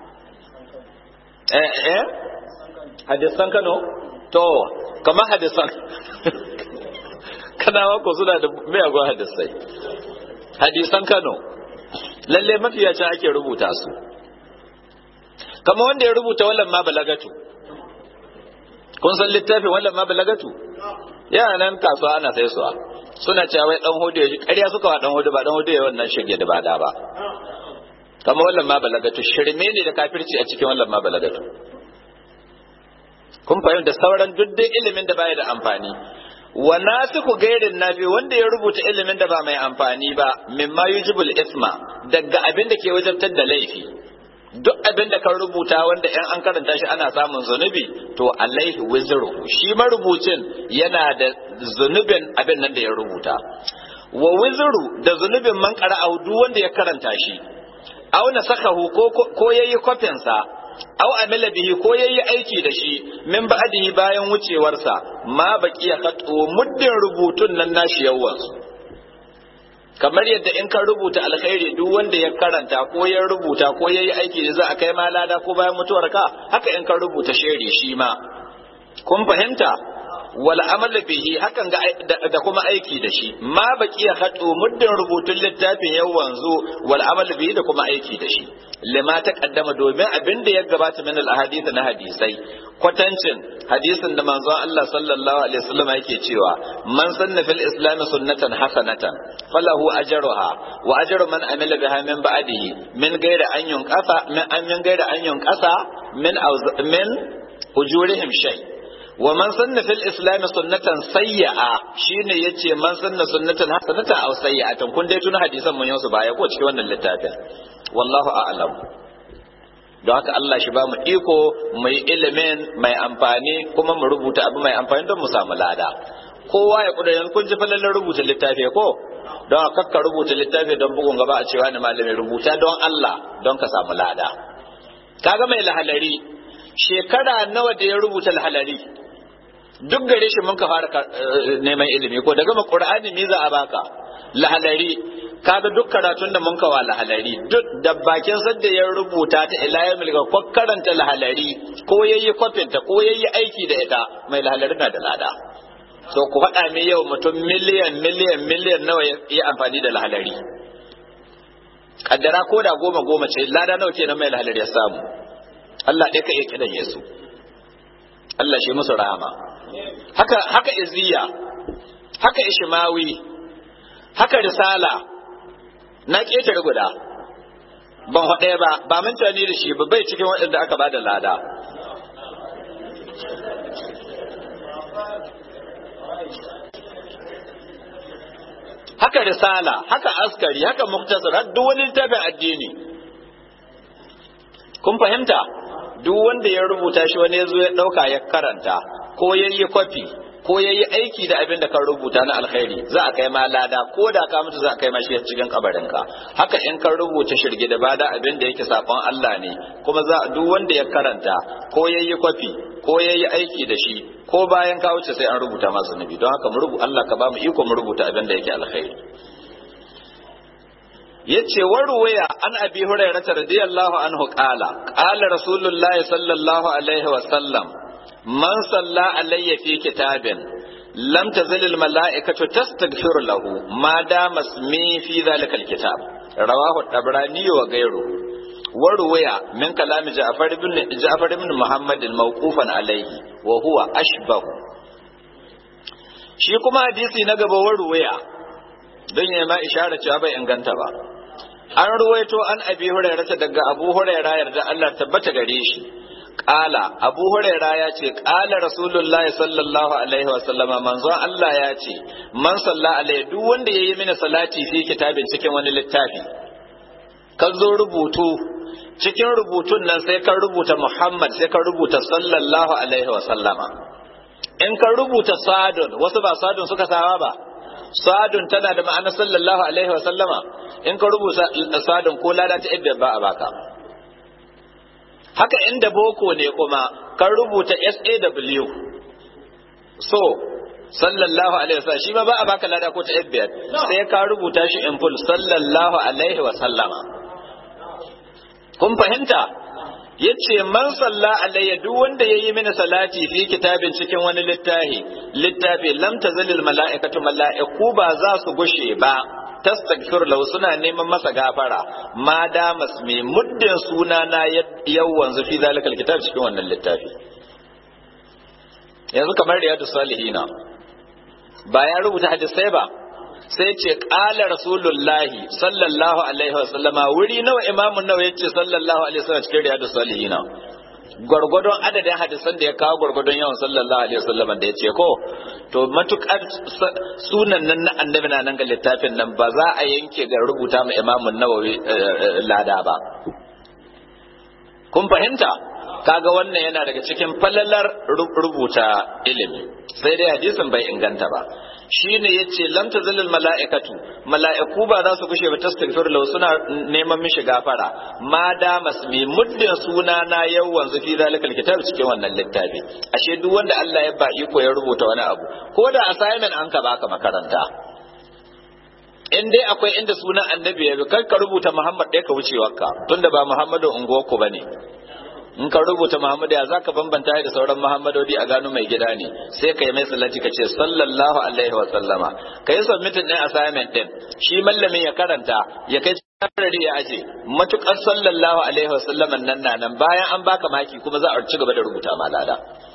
eh eh hadisan kano to kamar hadisan kanawa ko suna da miyagun hadisai hadisan kano lalle mafiyacin ake rubuta su kamar wanda ya rubuta wallan ma balagatu kun san littafin wallan ma balagatu yana nan kasuwa ana sai suwa suna cewa wai dan hudu ya ƙarya suka wa dan hudu ba dan hudu ya wannan shirye da bada ba kamar wallan ma balagatu shirme ne da kafirci a cikin wallan ma balagatu kun fahimta sauran duk dai ilimin da baya da amfani wa nasiku gairin nafi wanda ya rubuta ilimin da ba mai amfani ba mimma yujibul isma daga abin da ke wajabtar da laifi duk abin da kan rubuta wanda in an karanta shi ana samun zunubi to alaihi wizru shi marubucin yana da zunubin abin nan da ya rubuta wa wizru da zunubin man qara'u duk wanda ya karanta shi aw nasakahu ko ko yayi kofin sa aw amila bihi ko yayi aiki da shi min ba'dihi bayan wucewarsa ma baqiya khatu muddin rubutun nan nashi yawan kamar yadda in ka rubuta alkhairi duk wanda ya karanta ko ya rubuta ko yayi aiki da za a kai ma lada ko bayan mutuwarka haka in ka rubuta sheri shi ma kun fahimta wal amal bihi hakan ga da kuma aiki da shi ma baqiya khatu muddin rubutun littafin yau wanzu wal amal bihi da kuma aiki da shi lima ta kaddama domin abin da ya gabata min al ahadith na hadisai kwatancin hadisin da manzon Allah sallallahu alaihi wasallam yake cewa man sanna fil islam sunnatan hasanatan falahu ajruha wa ajru man amila biha min ba'dihi min ghairi an yunqasa min an min ghairi an yunqasa min min ujurihim shay wa man sanna fil islam sunnatan sayya'a shine yace man sanna sunnatan hasanatan aw sayyi'atan kun dai tuna hadisan mun yau baya ko cikin wannan littafin wallahu a'lam don haka Allah shi ba mu iko mai ilimin mai amfani kuma mu rubuta abu mai amfani don mu samu lada kowa ya kudu yanzu kun ji falalin rubuta littafi ko don haka ka rubuta littafi don bugun gaba a cewa ni malamin rubuta don Allah don ka samu lada kaga mai lahalari shekara nawa da ya rubuta lahalari duk gare shi mun ka fara neman ilimi ko daga ma qur'ani me za a baka lahalari kaga duk karatun da mun ka wa lahalari duk da bakin sadda ya rubuta ta ila ya milga ko karanta lahalari ko yayi kwafin ta ko yayi aiki da ita mai lahalari na da lada so ku faɗa min yau mutum miliyan miliyan miliyan nawa ya amfani da lahalari kaddara ko da goma goma ce lada nawa kenan mai lahalari ya samu Allah ɗaya ka iya kidan Yesu Allah shi musu rahama haka haka iziya haka ishmawi haka risala na ƙetare guda ban haɗe ba ba mutane da shi ba bai cikin waɗanda aka ba da lada haka risala haka askari haka muktasar har duk wani littafin addini kun fahimta duk wanda ya rubuta shi wani ya zo ya ɗauka ya karanta ko ya yi kwafi ko ya yi aiki da abin da ka rubuta na alkhairi za a kai ma lada ko da ka mutu za a kai ma shi cikin kabarinka haka in ka rubuta shirge da bada abin da yake sakon Allah ne kuma za duk wanda ya karanta ko ya yi kwafi ko ya yi aiki da shi ko bayan ka wuce sai an rubuta masu nabi don haka mu rubuta Allah ka ba mu iko mu rubuta abin da yake alkhairi yace warwaya an abi hurairah radiyallahu anhu qala qala rasulullahi sallallahu alaihi wa sallam man salla alayya fi kitabin lam tazal al mala'ikatu tastaghfir lahu ma dama ismi fi dhalika al kitab rawahu tabrani wa ghayru warwaya min kalam ja'far ibn ja'far ibn muhammad al mawqufan alayhi wa huwa ashbahu shi kuma hadisi na gaba warwaya don ya ma ishara cewa bai inganta ba an ruwaito an abi hurairah daga abu hurairah yarda Allah tabbata gare shi Ƙala Abu Huraira ya ce ƙala Rasulullah sallallahu alaihi wasallama manzon Allah ya ce man salla alaihi duk wanda yayi mini salati fi kitabin cikin wani littafi ka zo rubutu cikin rubutun nan sai ka rubuta Muhammad sai ka rubuta sallallahu alaihi wasallama in ka rubuta sadun wasu ba sadun suka sawa ba sadun tana da ma'ana sallallahu alaihi wasallama in ka rubuta sadun ko lada ta idda ba a baka haka inda boko ne kuma kan rubuta SAW so sallallahu alaihi wasallam shi ma ba a baka lada ko ta FBR sai ka rubuta shi in full sallallahu alaihi wasallama kun fahimta yace man salla alayya duk wanda yayi mini salati fi kitabin cikin wani littafi littafi lam tazalil mala'ikatu mala'iku ba za su gushe ba tastaghfir lahu suna neman masa gafara ma da masmi muddin suna na yawan fi zalikal kitab cikin wannan littafi yanzu kamar riyadu salihina ba ya rubuta hadisai ba sai ce qala rasulullahi sallallahu alaihi wasallama wuri nawa imamun nawa yace sallallahu alaihi wasallam cikin riyadu salihina gwargwadon adadin hadisan da ya kawo gwargwadon yawan sallallahu alaihi wasallam da ya ce ko to matukar sunan nan na annabi na nan ga littafin nan ba za a yanke ga rubuta ma imamun nawawi lada ba kun fahimta kaga wannan yana daga cikin falalar rubuta ilimi sai dai hadisin bai inganta ba shine yace lam tazalil malaikatu malaiku ba za su gushe ba tastaghfir lahu suna neman mishi gafara ma da masmi muddin suna na yawan fi zalikal kitab cikin wannan littafi ashe duk wanda Allah ya ba iko ya rubuta wani abu ko da assignment an ka baka makaranta in dai akwai inda sunan annabi ya bi kar ka rubuta Muhammad ɗaya ka wucewarka tunda ba Muhammadu unguwarku bane in ka rubuta Muhammadu ya zaka bambanta da sauran Muhammadodi a gano mai gida ne sai ka yi mai salati ka ce sallallahu alaihi wa sallama ka yi submitin ɗin assignment ɗin shi mallamin ya karanta ya kai cikin ya aje matukar sallallahu alaihi wa sallama nan na nan bayan an baka maki kuma za a ci gaba da rubuta ma lada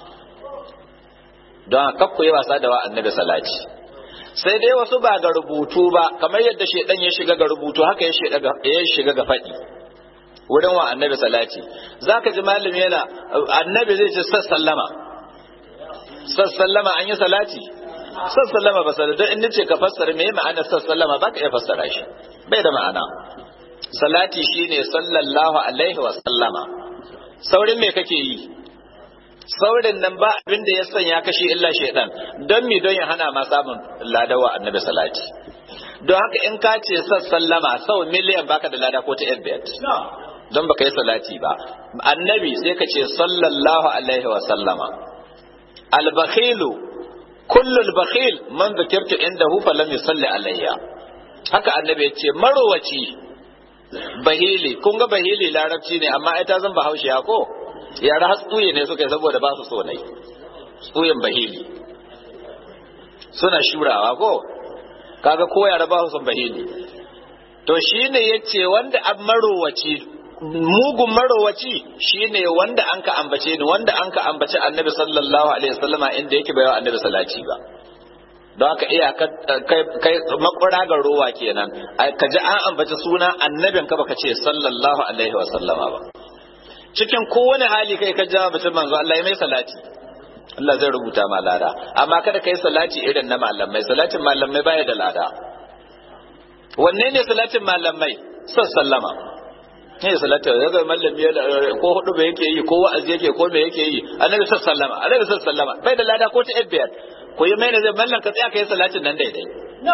don kakku yi wasa da wa annabi salati sai dai wasu ba ga rubutu ba kamar yadda shedan ya shiga ga rubutu haka ya shiga ga faɗi wurin wa annabi salati zaka ji malami yana annabi zai ce sassallama sassallama an yi salati sassallama ba sai don in nace ka fassara me ma'ana sassallama baka iya fassara shi bai da ma'ana salati shine sallallahu alaihi wa sallama saurin me kake yi saurin nan ba abin da ya sanya kashe illa shaidan don mi don ya hana ma samun ladawa annabi salati don haka in ka ce sallama sau miliyan baka da lada ko ta yadda don baka yi salati ba annabi sai ka ce sallallahu alaihi wa sallama al-bakhilu kullu al-bakhil man dhukirtu indahu falam yusalli alayya haka annabi ya ce marowaci bahili kun ga bahili larabci ne amma ita zan bahaushe ya ko yara hatsuye ne suka yi saboda ba su so nai tsuyen bahili suna shurawa ko kaga ko yara ba su son bahili to shine yace wanda an marowaci mugun marowaci shine wanda an ka ambace ni wanda an ka ambace annabi sallallahu alaihi wasallama inda yake bayawa annabi salati ba don haka iya kai makwara ga rowa kenan ka ji an ambaci suna annabin ka baka ce sallallahu alaihi wasallama ba cikin kowane hali kai ka ja mutum manzo Allah ya mai salati Allah zai rubuta ma lada amma kada kai salati irin na malamai salatin malamai baya da lada wanne ne salatin malamai sallama ne salatin ya ga malami ko hudu ba yake yi ko wa'azi yake ko me yake yi annabi sallama annabi sallama bai da lada ko ta biyar ko yi mai zai mallan ka tsaya ka yi salatin nan daidai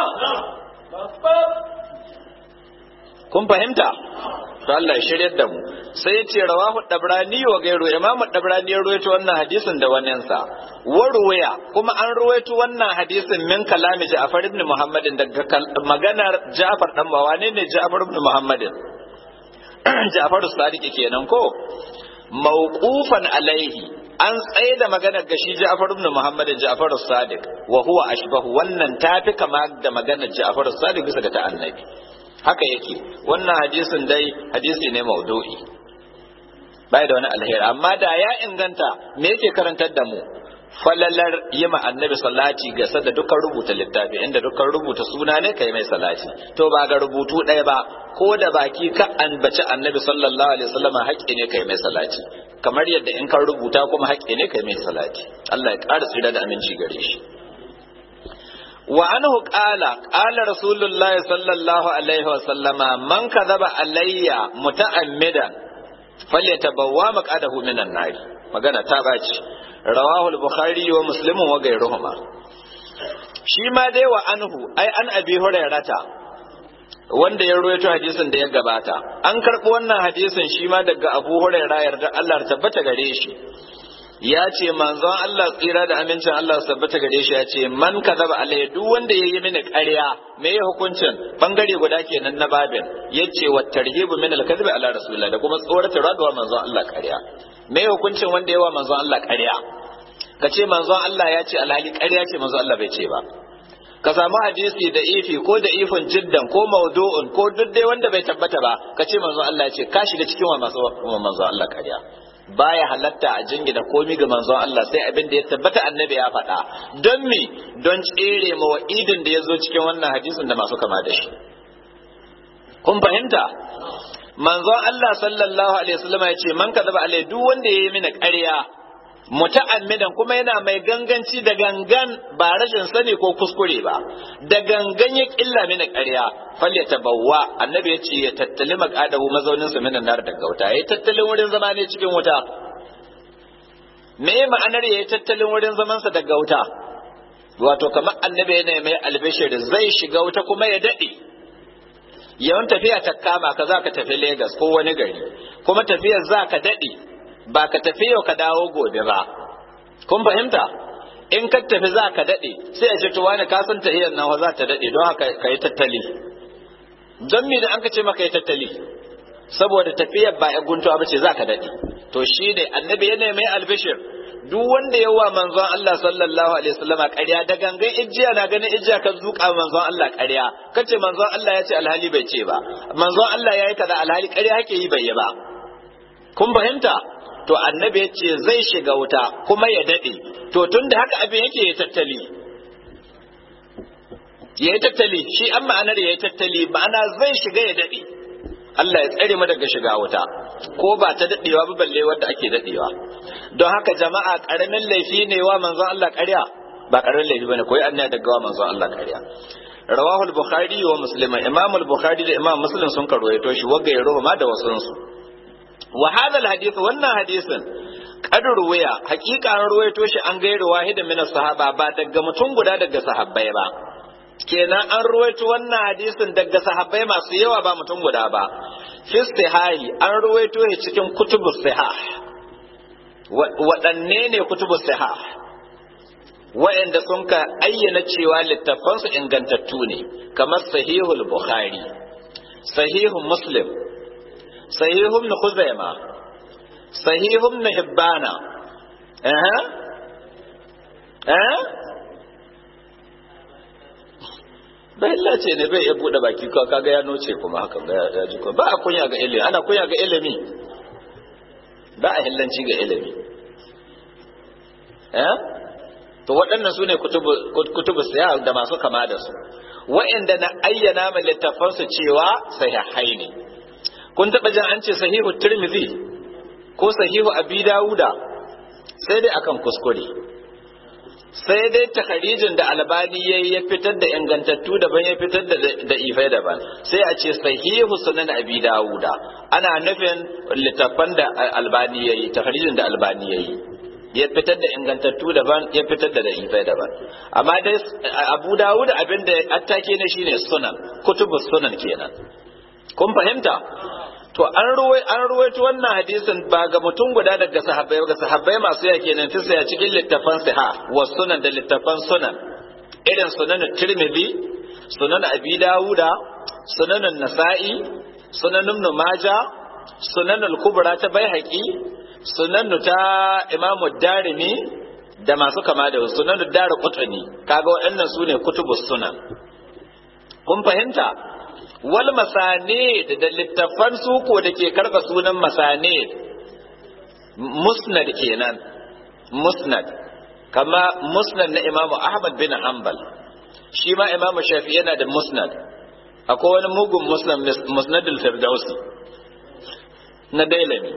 kun fahimta to Allah ya shiryar da mu sai ya ce rawahu dabrani wa gairu imamu dabrani ya ruwaito wannan hadisin da wannan sa wa ruwaya kuma an ruwaito wannan hadisin min kalami Ja'far ibn Muhammadin daga maganar Ja'far dan bawa ne ne Ja'far ibn Muhammadin Ja'far Sadiq kenan ko mawqufan alaihi an tsaye da maganar gashi Ja'far ibn Muhammadin Ja'far Sadiq wa huwa ashbahu wannan tafi kama da maganar Ja'far Sadiq bisa ga ta annabi haka yake wannan hadisin dai hadisi ne maudu'i bai da wani alheri amma da ya inganta me yake karantar da mu falalar yi ma annabi salati ga da dukkan rubuta littafi inda dukkan rubuta suna ne kai mai salati to ba ga rubutu ɗaya ba ko da baki ka anbaci annabi sallallahu alaihi wasallam haƙƙi ne kai mai salati kamar yadda in ka rubuta kuma haƙƙi ne kai mai salati Allah ya ƙara tsira da aminci gare shi wa anhu qala qala rasulullahi sallallahu alaihi wasallama man kadhaba alayya muta'ammidan falyatabawwa maqadahu minan nar magana ta baci rawahu al-bukhari wa muslim wa ghayruhuma shi ma dai wa anhu ai an abi hurairata wanda ya ruwaito hadisin da ya gabata an karɓi wannan hadisin shi ma daga abu huraira yarda Allah ta tabbata gare shi ya ce manzon Allah tsira da amincin Allah su tabbata gare shi ya ce man kadaba alai duk wanda yayi mini ƙarya me ya hukuncin bangare guda kenan na babin yace wa tarhibu min al-kadhib ala rasulillah da kuma tsoratar da manzon Allah ƙarya me ya hukuncin wanda yawa manzon Allah ƙarya ka ce manzon Allah ya ce alhali ƙarya ce manzon Allah bai ce ba ka samu hadisi da ifi ko da ifin jiddan ko maudu'un ko duk dai wanda bai tabbata ba ka ce manzon Allah ya ce ka shiga cikin wa manzon Allah ƙarya baya halatta a jingina komi ga manzon Allah sai abin da ya tabbata annabi ya faɗa don me don tsere ma wa'idin da ya zo cikin wannan hadisin da masu kama da shi kun fahimta manzon Allah sallallahu alaihi wasallam ya ce man kadaba alai duk wanda yayi mini ƙarya muta'ammidan kuma yana mai ganganci da gangan ba rashin sani ko kuskure ba da gangan ya killa mini ƙarya falle tabawwa annabi ya ce ya tattali maqadahu mazaunin sa minan nar daga wuta yayi tattalin wurin zama ne cikin wuta me ma'anar yayi tattalin wurin zaman sa daga wuta wato kamar annabi yana mai albishir zai shiga wuta kuma ya dade yawan tafiya ta kama ka za ka tafi Legas ko wani gari kuma tafiyar za ka dade ba ka tafi yau ka dawo gobe ba kun fahimta in ka tafi za ka daɗe sai a ce to wani ka san tahiyar nan za ta daɗe don haka ka yi tattali don me da an ka ce maka yi tattali saboda tafiyar ba ya guntuwa ba ce za ka daɗe to shi ne annabi yana mai albishir duk wanda ya wa manzon Allah sallallahu alaihi wasallama ƙarya da gangan ijiya na ganin ijiya ka zuƙa manzon Allah ƙarya kace manzon Allah ya ce alhali bai ce ba manzon Allah ya yi kaza alhali ƙarya hake yi bai yi ba kun fahimta to annabi ya ce zai shiga wuta kuma ya daɗe to tun da haka abin yake ya tattali ya yi tattali shi an ma'anar ya yi tattali ma'ana zai shiga ya daɗe Allah ya tsare mu daga shiga wuta ko ba ta daɗewa ba balle wadda ake daɗewa don haka jama'a ƙaramin laifi ne wa manzon Allah ƙarya ba ƙaramin laifi bane koyi annaya daga wa manzon Allah ƙarya rawahu al-bukhari wa muslim imam al-bukhari da imam muslim sun karwaito shi wagga ya ma da wasunsu wa hadha alhadith wannan hadisin qad ruwaya hakika an ruwaito shi an gairu wahidin min sahaba ba daga mutum guda daga sahabbai ba kenan an ruwaito wannan hadisin daga sahabbai masu yawa ba mutum guda ba fi sihahi an ruwaito shi cikin kutubus sihah waɗanne ne kutubus sihah wa'anda sun ka ayyana cewa littafansu ingantattu ne kamar sahihul bukhari sahihun muslim sahihun na khuzaima sahihun na hibbana eh eh bai ce ne bai ya bude baki ko kaga ya noce kuma haka ga ya ji ba a kunya ga ilimi ana kunya ga ilimi ba a hillanci ga ilimi eh to waɗannan su ne kutubu siya da masu kama da su wa'anda na ayyana ma littafansu cewa sahihai ne kun taɓa jin an ce sahihu tirmidhi ko sahihu abi dawuda sai dai akan kuskure sai dai takharijin da albani yayi ya fitar da ingantattu daban ya fitar da da ifai daban sai a ce sahihu sunan abi dawuda ana nufin littafan da albani yayi takharijin da albani yayi ya fitar da ingantattu daban ya fitar da da'ifai daban amma dai abu dawud abin da attake ne shine sunan kutubu sunan kenan kun fahimta to an ruwai an ruwaito wannan hadisin ba ga mutum guda daga sahabbai ga sahabbai masu ya kenan tisa ya cikin littafan siha wa sunan da littafan sunan irin sunan tirmidhi sunan abi dawuda sunan nasa'i sunan ibn majah sunan al-kubra ta baihaqi sunannu ta imamu darimi da masu kama da sunannu dara kutani kaga waɗannan su ne kutubu sunan kun fahimta wal masane da littafan suko da ke karɓa sunan masane musnad kenan musnad kama musnad na imamu ahmad bin hanbal shi ma imamu shafi yana da musnad akwai wani mugun musnadul firdausi na dailami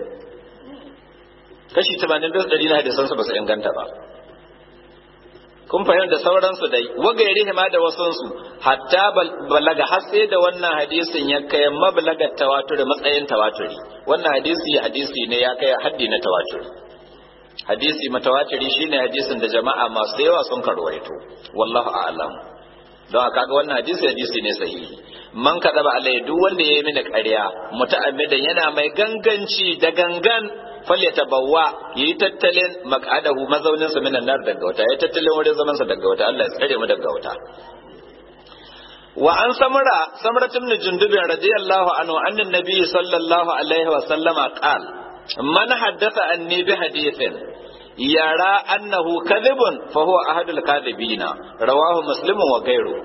kashi 80 ɗari na hadisansu ba su inganta ba kun fahimta sauransu dai wagairi ma da wasansu hatta balaga har sai da wannan hadisin ya kai mablagar tawaturi matsayin tawaturi wannan hadisi hadisi ne ya kai haddi na tawaturi hadisi matawatiri shine hadisin da jama'a masu yawa sun karwaito wallahu a'lam don haka ga wannan hadisi hadisi ne sahihi man kada ba alai duk wanda yayi mini ƙarya muta'ammidan yana mai ganganci da gangan falyatabawwa yayi tattalin maq'adahu mazaunin sa minan nar daga wata yayi tattalin wurin zaman sa daga wata Allah ya tsare mu daga wata wa an samura samura ibn jundub radiyallahu anhu annan nabiy sallallahu alaihi wa sallama qal man haddatha anni bi hadithin yara annahu kadhibun fa huwa ahadul kadhibina rawahu muslimun wa ghayru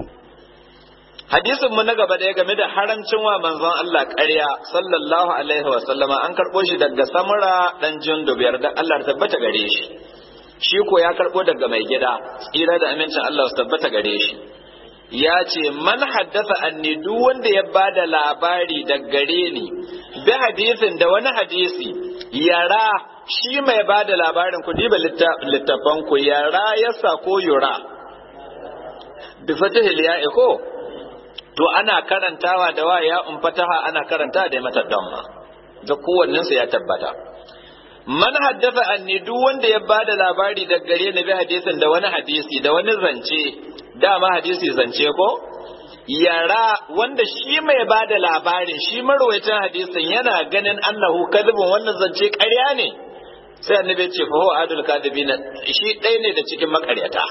hadisin mu na gaba da ya game da haramcin wa manzon Allah ƙarya sallallahu alaihi wa sallama an karɓo shi daga samura dan jundub yarda Allah ta tabbata gare shi shi ko ya karɓo daga mai gida tsira da amincin Allah su tabbata gare shi ya ce man haddasa anni duk wanda ya bada labari da gare ni bi hadisin da wani hadisi yara shi mai bada labarin ku diba littafan ku yara yasa ko yura bi fatihil ya'i ko to ana karantawa da wa ya fataha ana karanta da mata damma da kowannen ya tabbata man haddafa anni duk wanda ya bada labari da gare ni bi hadisin da wani hadisi da wani zance dama hadisi zance ko yara wanda shi mai bada labarin shi marwayacin hadisin yana ganin annahu kadhibun wannan zance ƙarya ne sai annabi ce fa huwa adul kadibina shi ɗaya ne da cikin makaryata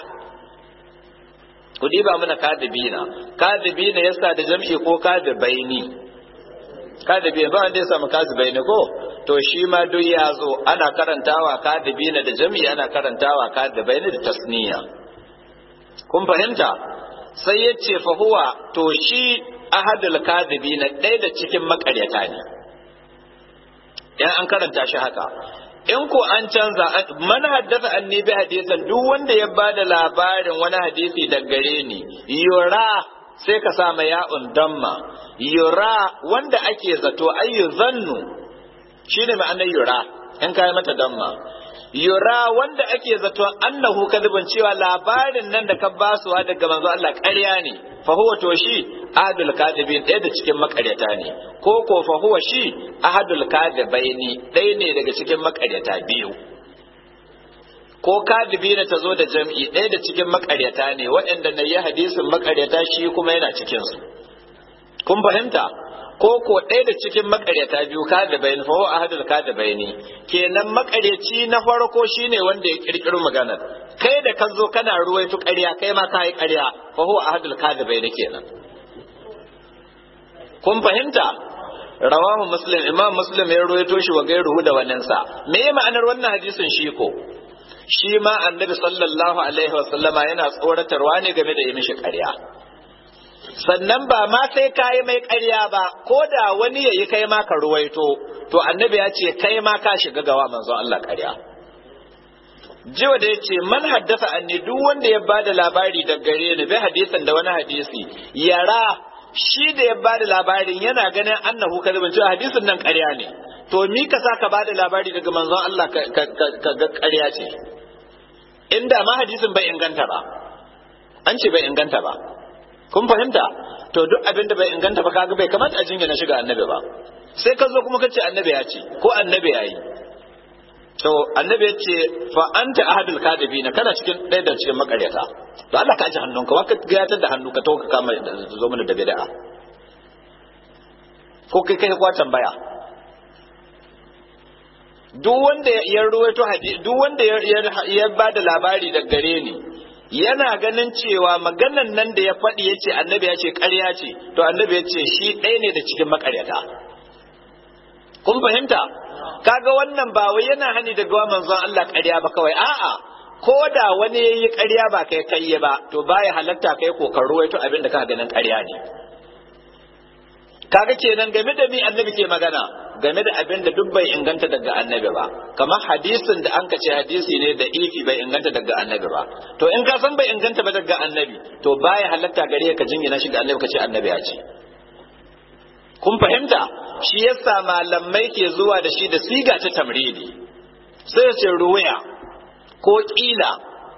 ku diba mana kadibina kadibina yasa da jam'i ko kadibaini kadibi ba wanda ya samu kadibaini ko to shi ma duk ya zo ana karantawa kadibina da jam'i ana karantawa kadibaini da tasniya kun fahimta sai ya ce fa huwa to shi ahadul kadibina ɗaya da cikin makaryata ne yan an karanta shi haka in ko an canza man haddasa anni bi hadisan duk wanda ya bada labarin wani hadisi da gare ni yura sai ka sa ma ya'un damma yura wanda ake zato ayyu zannu shine ma'anar yura in kai mata damma yura wanda ake zato annahu kadhibun cewa labarin nan da ka basuwa daga manzo Allah ƙarya ne fa huwa to shi ahadul kadibin ɗaya da cikin makaryata ne ko ko fa huwa shi ahadul kadibaini ɗaya ne daga cikin makaryata biyu ko kadibina ta zo da jam'i ɗaya da cikin makaryata ne waɗanda na yi hadisin makaryata shi kuma yana cikin su kun fahimta ko ko ɗaya da cikin makaryata biyu ka da bayani fa huwa ahadul ka da bayani kenan makaryaci na farko shine wanda ya kirkiro maganar kai da ka zo kana ruwaito ƙarya kai ma ka yi ƙarya fa huwa ahadul ka da bayani kenan kun fahimta rawahu muslim imam muslim ya ruwaito shi wa gairuhu da waninsa me ya ma'anar wannan hadisin shi ko shi ma annabi sallallahu alaihi wa sallama yana tsoratarwa ne game da yi mishi ƙarya sannan ba ma sai kayi mai ƙarya ba ko da wani yayi kai ma ka ruwaito to annabi ya ce kai ma ka shiga gawa manzon Allah ƙarya jiwa da ya ce man haddasa anni duk wanda ya bada labari da gare ni bai hadisin da wani hadisi yara shi da ya bada labarin yana ganin annahu kadibin cewa hadisin nan ƙarya ne to mi ka sa ka bada labari daga manzon Allah ka ga ƙarya ce inda ma hadisin bai inganta ba an ce bai inganta ba kun fahimta to duk abin da bai inganta ba kaga bai kamata a jingina shiga annabi ba sai ka zo kuma ka ce annabi ya ce ko annabi ya yi to annabi ya ce fa anta ahadul kadibina kana cikin ɗaya da cikin makaryata to Allah ka ji hannunka wa ka gayatar da hannu ka to ka kama zo mana da bid'a ko kai kai kwa tambaya duk wanda ya ruwaito hadisi duk wanda ya ba da labari da gare ni yana ganin cewa maganan nan da ya faɗi ya ce annabi ya ce ƙarya ce to annabi ya ce shi ɗaya ne da cikin makaryata kun fahimta kaga wannan ba wai yana hani daga wa manzon Allah ƙarya ba kawai a'a ko da wani yayi ƙarya ba kai kai ba to baya halatta kai kokar ruwaito abin da ka ganin ƙarya ne kaga kenan game da mi annabi ke magana game da abin da duk bai inganta daga annabi ba kamar hadisin da an ce hadisi ne da ifi bai inganta daga annabi ba to in ka san bai inganta ba daga annabi to baya halatta gare ka jingina shi ga annabi ka ce annabi ya ce kun fahimta shi yasa malamai ke zuwa da shi da siga ta tamridi sai ce ruwaya ko kila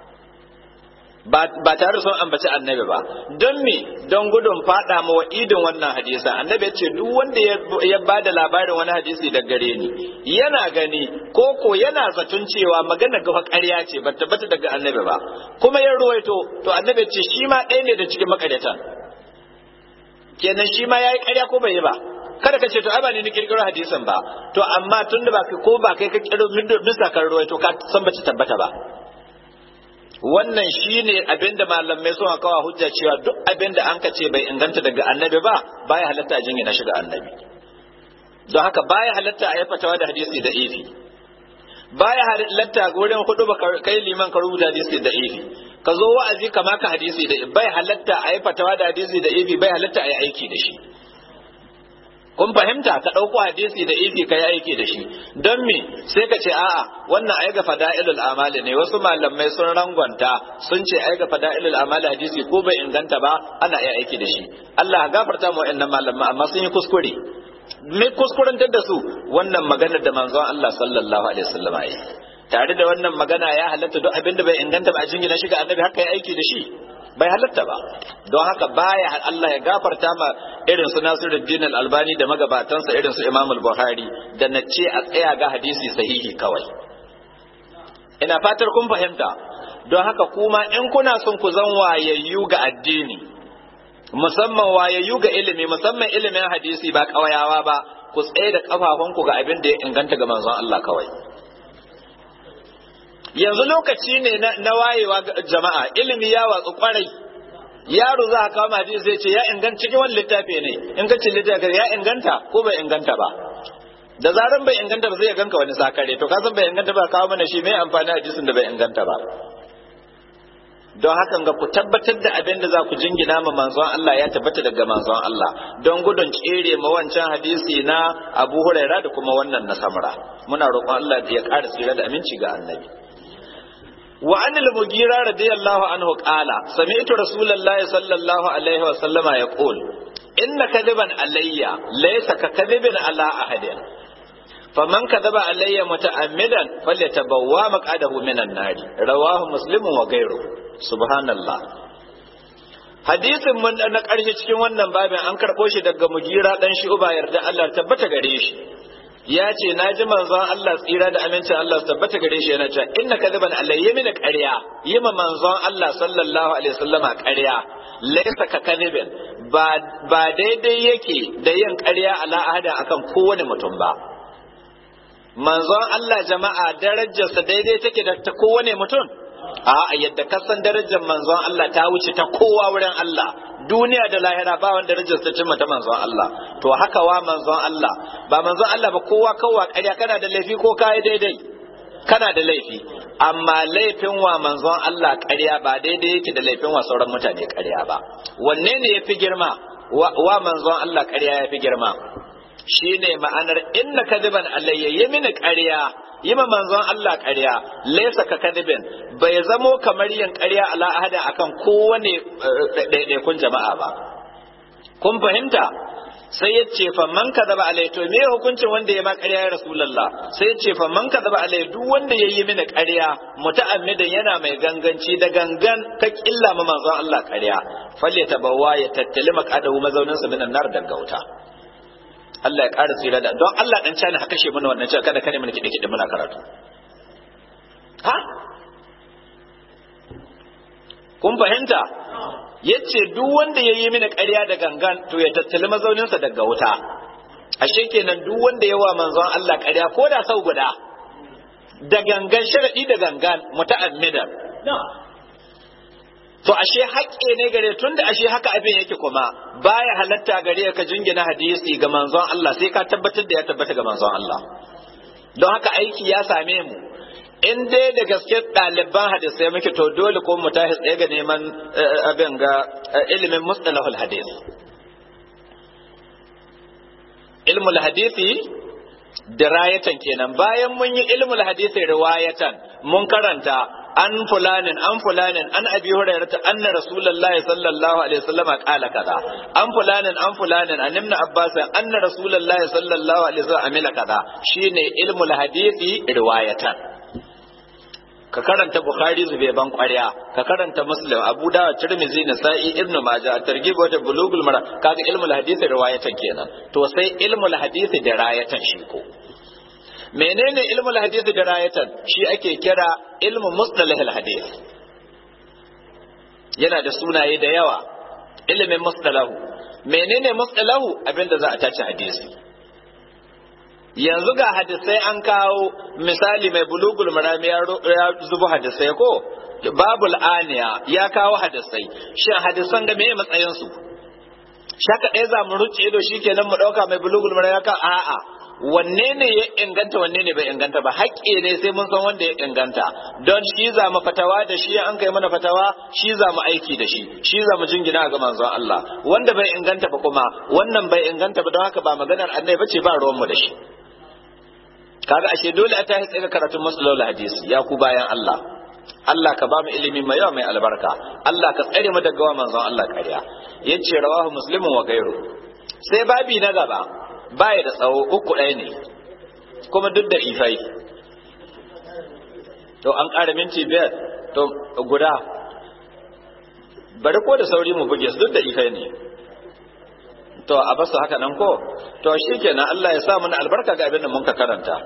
ba tare sun ambaci annabi ba don me don gudun fada ma idin wannan hadisa annabi ce duk wanda ya ba da labarin wani hadisi da gare ni yana gani ko ko yana zaton cewa magana gafa ƙarya ce ba tabbata daga annabi ba kuma ya ruwaito to annabi ce shi ma ɗaya ne da cikin makaryatan kenan shi ma yayi ƙarya ko bai yi ba kada ka ce to ai ba ni ni kirkiro hadisin ba to amma tunda ba ko ba kai ka kirkiro bisa kan ruwaito ka san ba tabbata ba wannan shine abinda malamai suna kawo hujja cewa duk abinda an ka ce bai inganta daga annabi ba baya halatta jingina shi ga annabi don haka baya halatta a yi fatawa da hadisi da ifi baya halatta wurin hudu ba kai liman ka rubuta hadisi da ifi ka zo wa'azi kama ka hadisi da bai halatta a yi fatawa da hadisi da ifi bai halatta a yi aiki da shi kun fahimta ka ɗauko hadisi da ifi ka yi aiki da shi don me sai ka ce a'a wannan ai ga fada'ilul amali ne wasu malamai sun rangwanta sun ce ai ga fada'ilul amali hadisi ko bai inganta ba ana iya aiki da shi Allah ya gafarta mu wa'annan malamai amma sun yi kuskure me kuskurantar da su wannan maganar da manzon Allah sallallahu alaihi wasallam yi tare da wannan magana ya halatta duk abin da bai inganta ba a jingina shi ga annabi haka ya aiki da shi bai halatta ba don haka baya Allah ya gafarta ma irin su Nasiruddin Al-Albani da magabatansa irin su Imam Al-Bukhari da na ce a tsaya ga hadisi sahihi kawai ina fatar kun fahimta don haka kuma in kuna son ku zan wayayyu ga addini musamman wayayyu ga ilimi musamman ilimin hadisi ba kawayawa ba ku tsaye da kafafunku ga abin da ya inganta ga manzon Allah kawai yanzu lokaci ne na wayewa jama'a ilimi ya watsu kwarai yaro za a kawo hadisi zai ce ya inganta cikin wani littafi ne in ka ce littafi ya inganta ko bai inganta ba da zaran bai inganta ba zai ganka wani sakare to kasan bai inganta ba kawo mana shi mai amfani hadisin da bai inganta ba don hakan ga ku tabbatar da abin da za ku jingina ma manzon Allah ya tabbata daga manzon Allah don gudun tsere ma wancan hadisi na Abu Huraira da kuma wannan na Samra muna roƙon Allah ya ƙara tsira da aminci ga annabi wa an al-mugira radiyallahu anhu qala sami'tu rasulullahi sallallahu alaihi wa sallama yaqul inna kadiban alayya laysa ka kadibin ala ahadin faman kadaba alayya muta'ammidan falyatabawwa maqadahu minan nar rawahu muslimun wa ghayruhu subhanallah hadisin mun na ƙarshe cikin wannan babin an karɓo shi daga mugira dan shi uba yarda Allah tabbata gare shi ya ce na ji manzon Allah tsira da amincin Allah su tabbata gare shi yana cewa inna kadiban Allah yi mini ƙarya yi ma manzon Allah sallallahu alaihi wasallama ƙarya laisa ka kadibin ba daidai yake da yin ƙarya ala ahada akan kowane mutum ba manzon Allah jama'a darajarsa daidai take da ta kowane mutum a yadda kasan darajar manzon Allah ta wuce ta kowa wurin Allah duniya da lahira ba wanda darajar ta cimma ta manzon Allah to haka wa manzon Allah ba manzon Allah ba kowa kowa ƙarya kana da laifi ko kai daidai kana da laifi amma laifin wa manzon Allah ƙarya ba daidai yake da laifin wa sauran mutane ƙarya ba wanne ne yafi girma wa manzon Allah ƙarya yafi girma shine ma'anar inna kadiban alayya yi mini ƙarya yi ma manzon Allah ƙarya laisa ka kadibin bai zamo kamar yin ƙarya ala ahada akan kowane ɗaiɗaikun jama'a ba kun fahimta sai ya ce fa man kadaba alai to me hukuncin wanda ya ma ƙarya ya rasulullah sai ya ce fa man kadaba alai duk wanda ya yi mini ƙarya muta'ammidan yana mai ganganci da gangan ka killa ma manzon Allah ƙarya falle tabawa ya tattali maqadahu mazaunin sa minan nar daga wuta Allah ya ƙara tsira da don Allah dan cani haka kashe mana wannan cewa kada kane mana kide kide muna karatu ha kun fahimta yace duk wanda ya yi mini ƙarya da gangan to ya tattali mazauninsa daga wuta ashe kenan duk wanda ya wa manzon Allah ƙarya ko da sau guda da gangan sharadi da gangan muta'ammidan to ashe haƙƙe ne gare tunda ashe haka abin yake kuma baya halatta gare ka jingina hadisi ga manzon Allah sai ka tabbatar da ya tabbata ga manzon Allah don haka aiki ya same mu in dai da gaske ɗaliban hadisai muke to dole ko mu tashi tsaye ga neman abin ga ilimin mustalahul hadis ilmul hadisi dirayatan kenan bayan mun yi ilmul hadisi riwayatan mun karanta an fulanin an fulanin an abi hurairata anna rasulullahi sallallahu alaihi wasallam qala kaza an fulanin an fulanin an ibn abbas anna rasulullahi sallallahu alaihi wasallam amila kaza shine ilmul hadisi riwayatan ka karanta bukhari zube ban kwarya ka karanta muslim abu da tirmidhi nasa'i ibnu majah targhib wa bulugul mara kaga ilmul hadisi riwayatan kenan to sai ilmul hadisi dirayatan shi ko menene ilmul hadisi dirayatan shi ake kira ilmu mustalahil hadis yana da sunaye da yawa ilimin mustalahu menene mustalahu abinda za a tace hadisi yanzu ga hadisai an kawo misali mai bulugul marami ya zubu hadisai ko babul aniya ya kawo hadisai shin hadisan ga meye matsayin su shaka ɗaya za mu ruce ido shikenan mu ɗauka mai bulugul marami ya ka a'a wanne ne ya inganta wanne ne bai inganta ba haƙƙi ne sai mun san wanda ya inganta don shi za mu fatawa da shi an kai mana fatawa shi za mu aiki da shi shi za mu jingina ga manzon Allah wanda bai inganta ba kuma wannan bai inganta ba don haka ba maganar annabi bace ba ruwan mu da shi kaga ashe dole a tashi tsaye karatun masalolin hadisi ya ku bayan Allah Allah ka ba mu ilimi mai yawa mai albarka Allah ka tsare mu daga manzon Allah kariya yace rawahu muslimun wa gairu sai babi na gaba baya da tsawo uku ɗaya ne kuma duk da ifai to an ƙara minti biyar to guda bari ko da sauri mu buge su duk da ifai ne to a basu haka nan ko to shikenan Allah ya sa mana albarka ga abin da mun ka karanta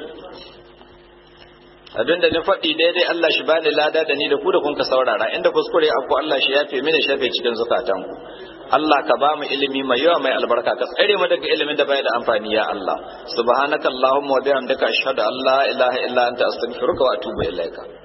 abin da ni faɗi daidai Allah shi bani lada da ni da ku da kun ka saurara inda kuskure abu Allah shi yafe mini shafe cikin zukatan ku Allah ka ba mu ilimi mai yawa mai albarka ka tsare mu daga ilimin da bai da amfani ya Allah subhanakallahumma wa bihamdika ashhadu an la ilaha illa anta astaghfiruka wa atubu ilaika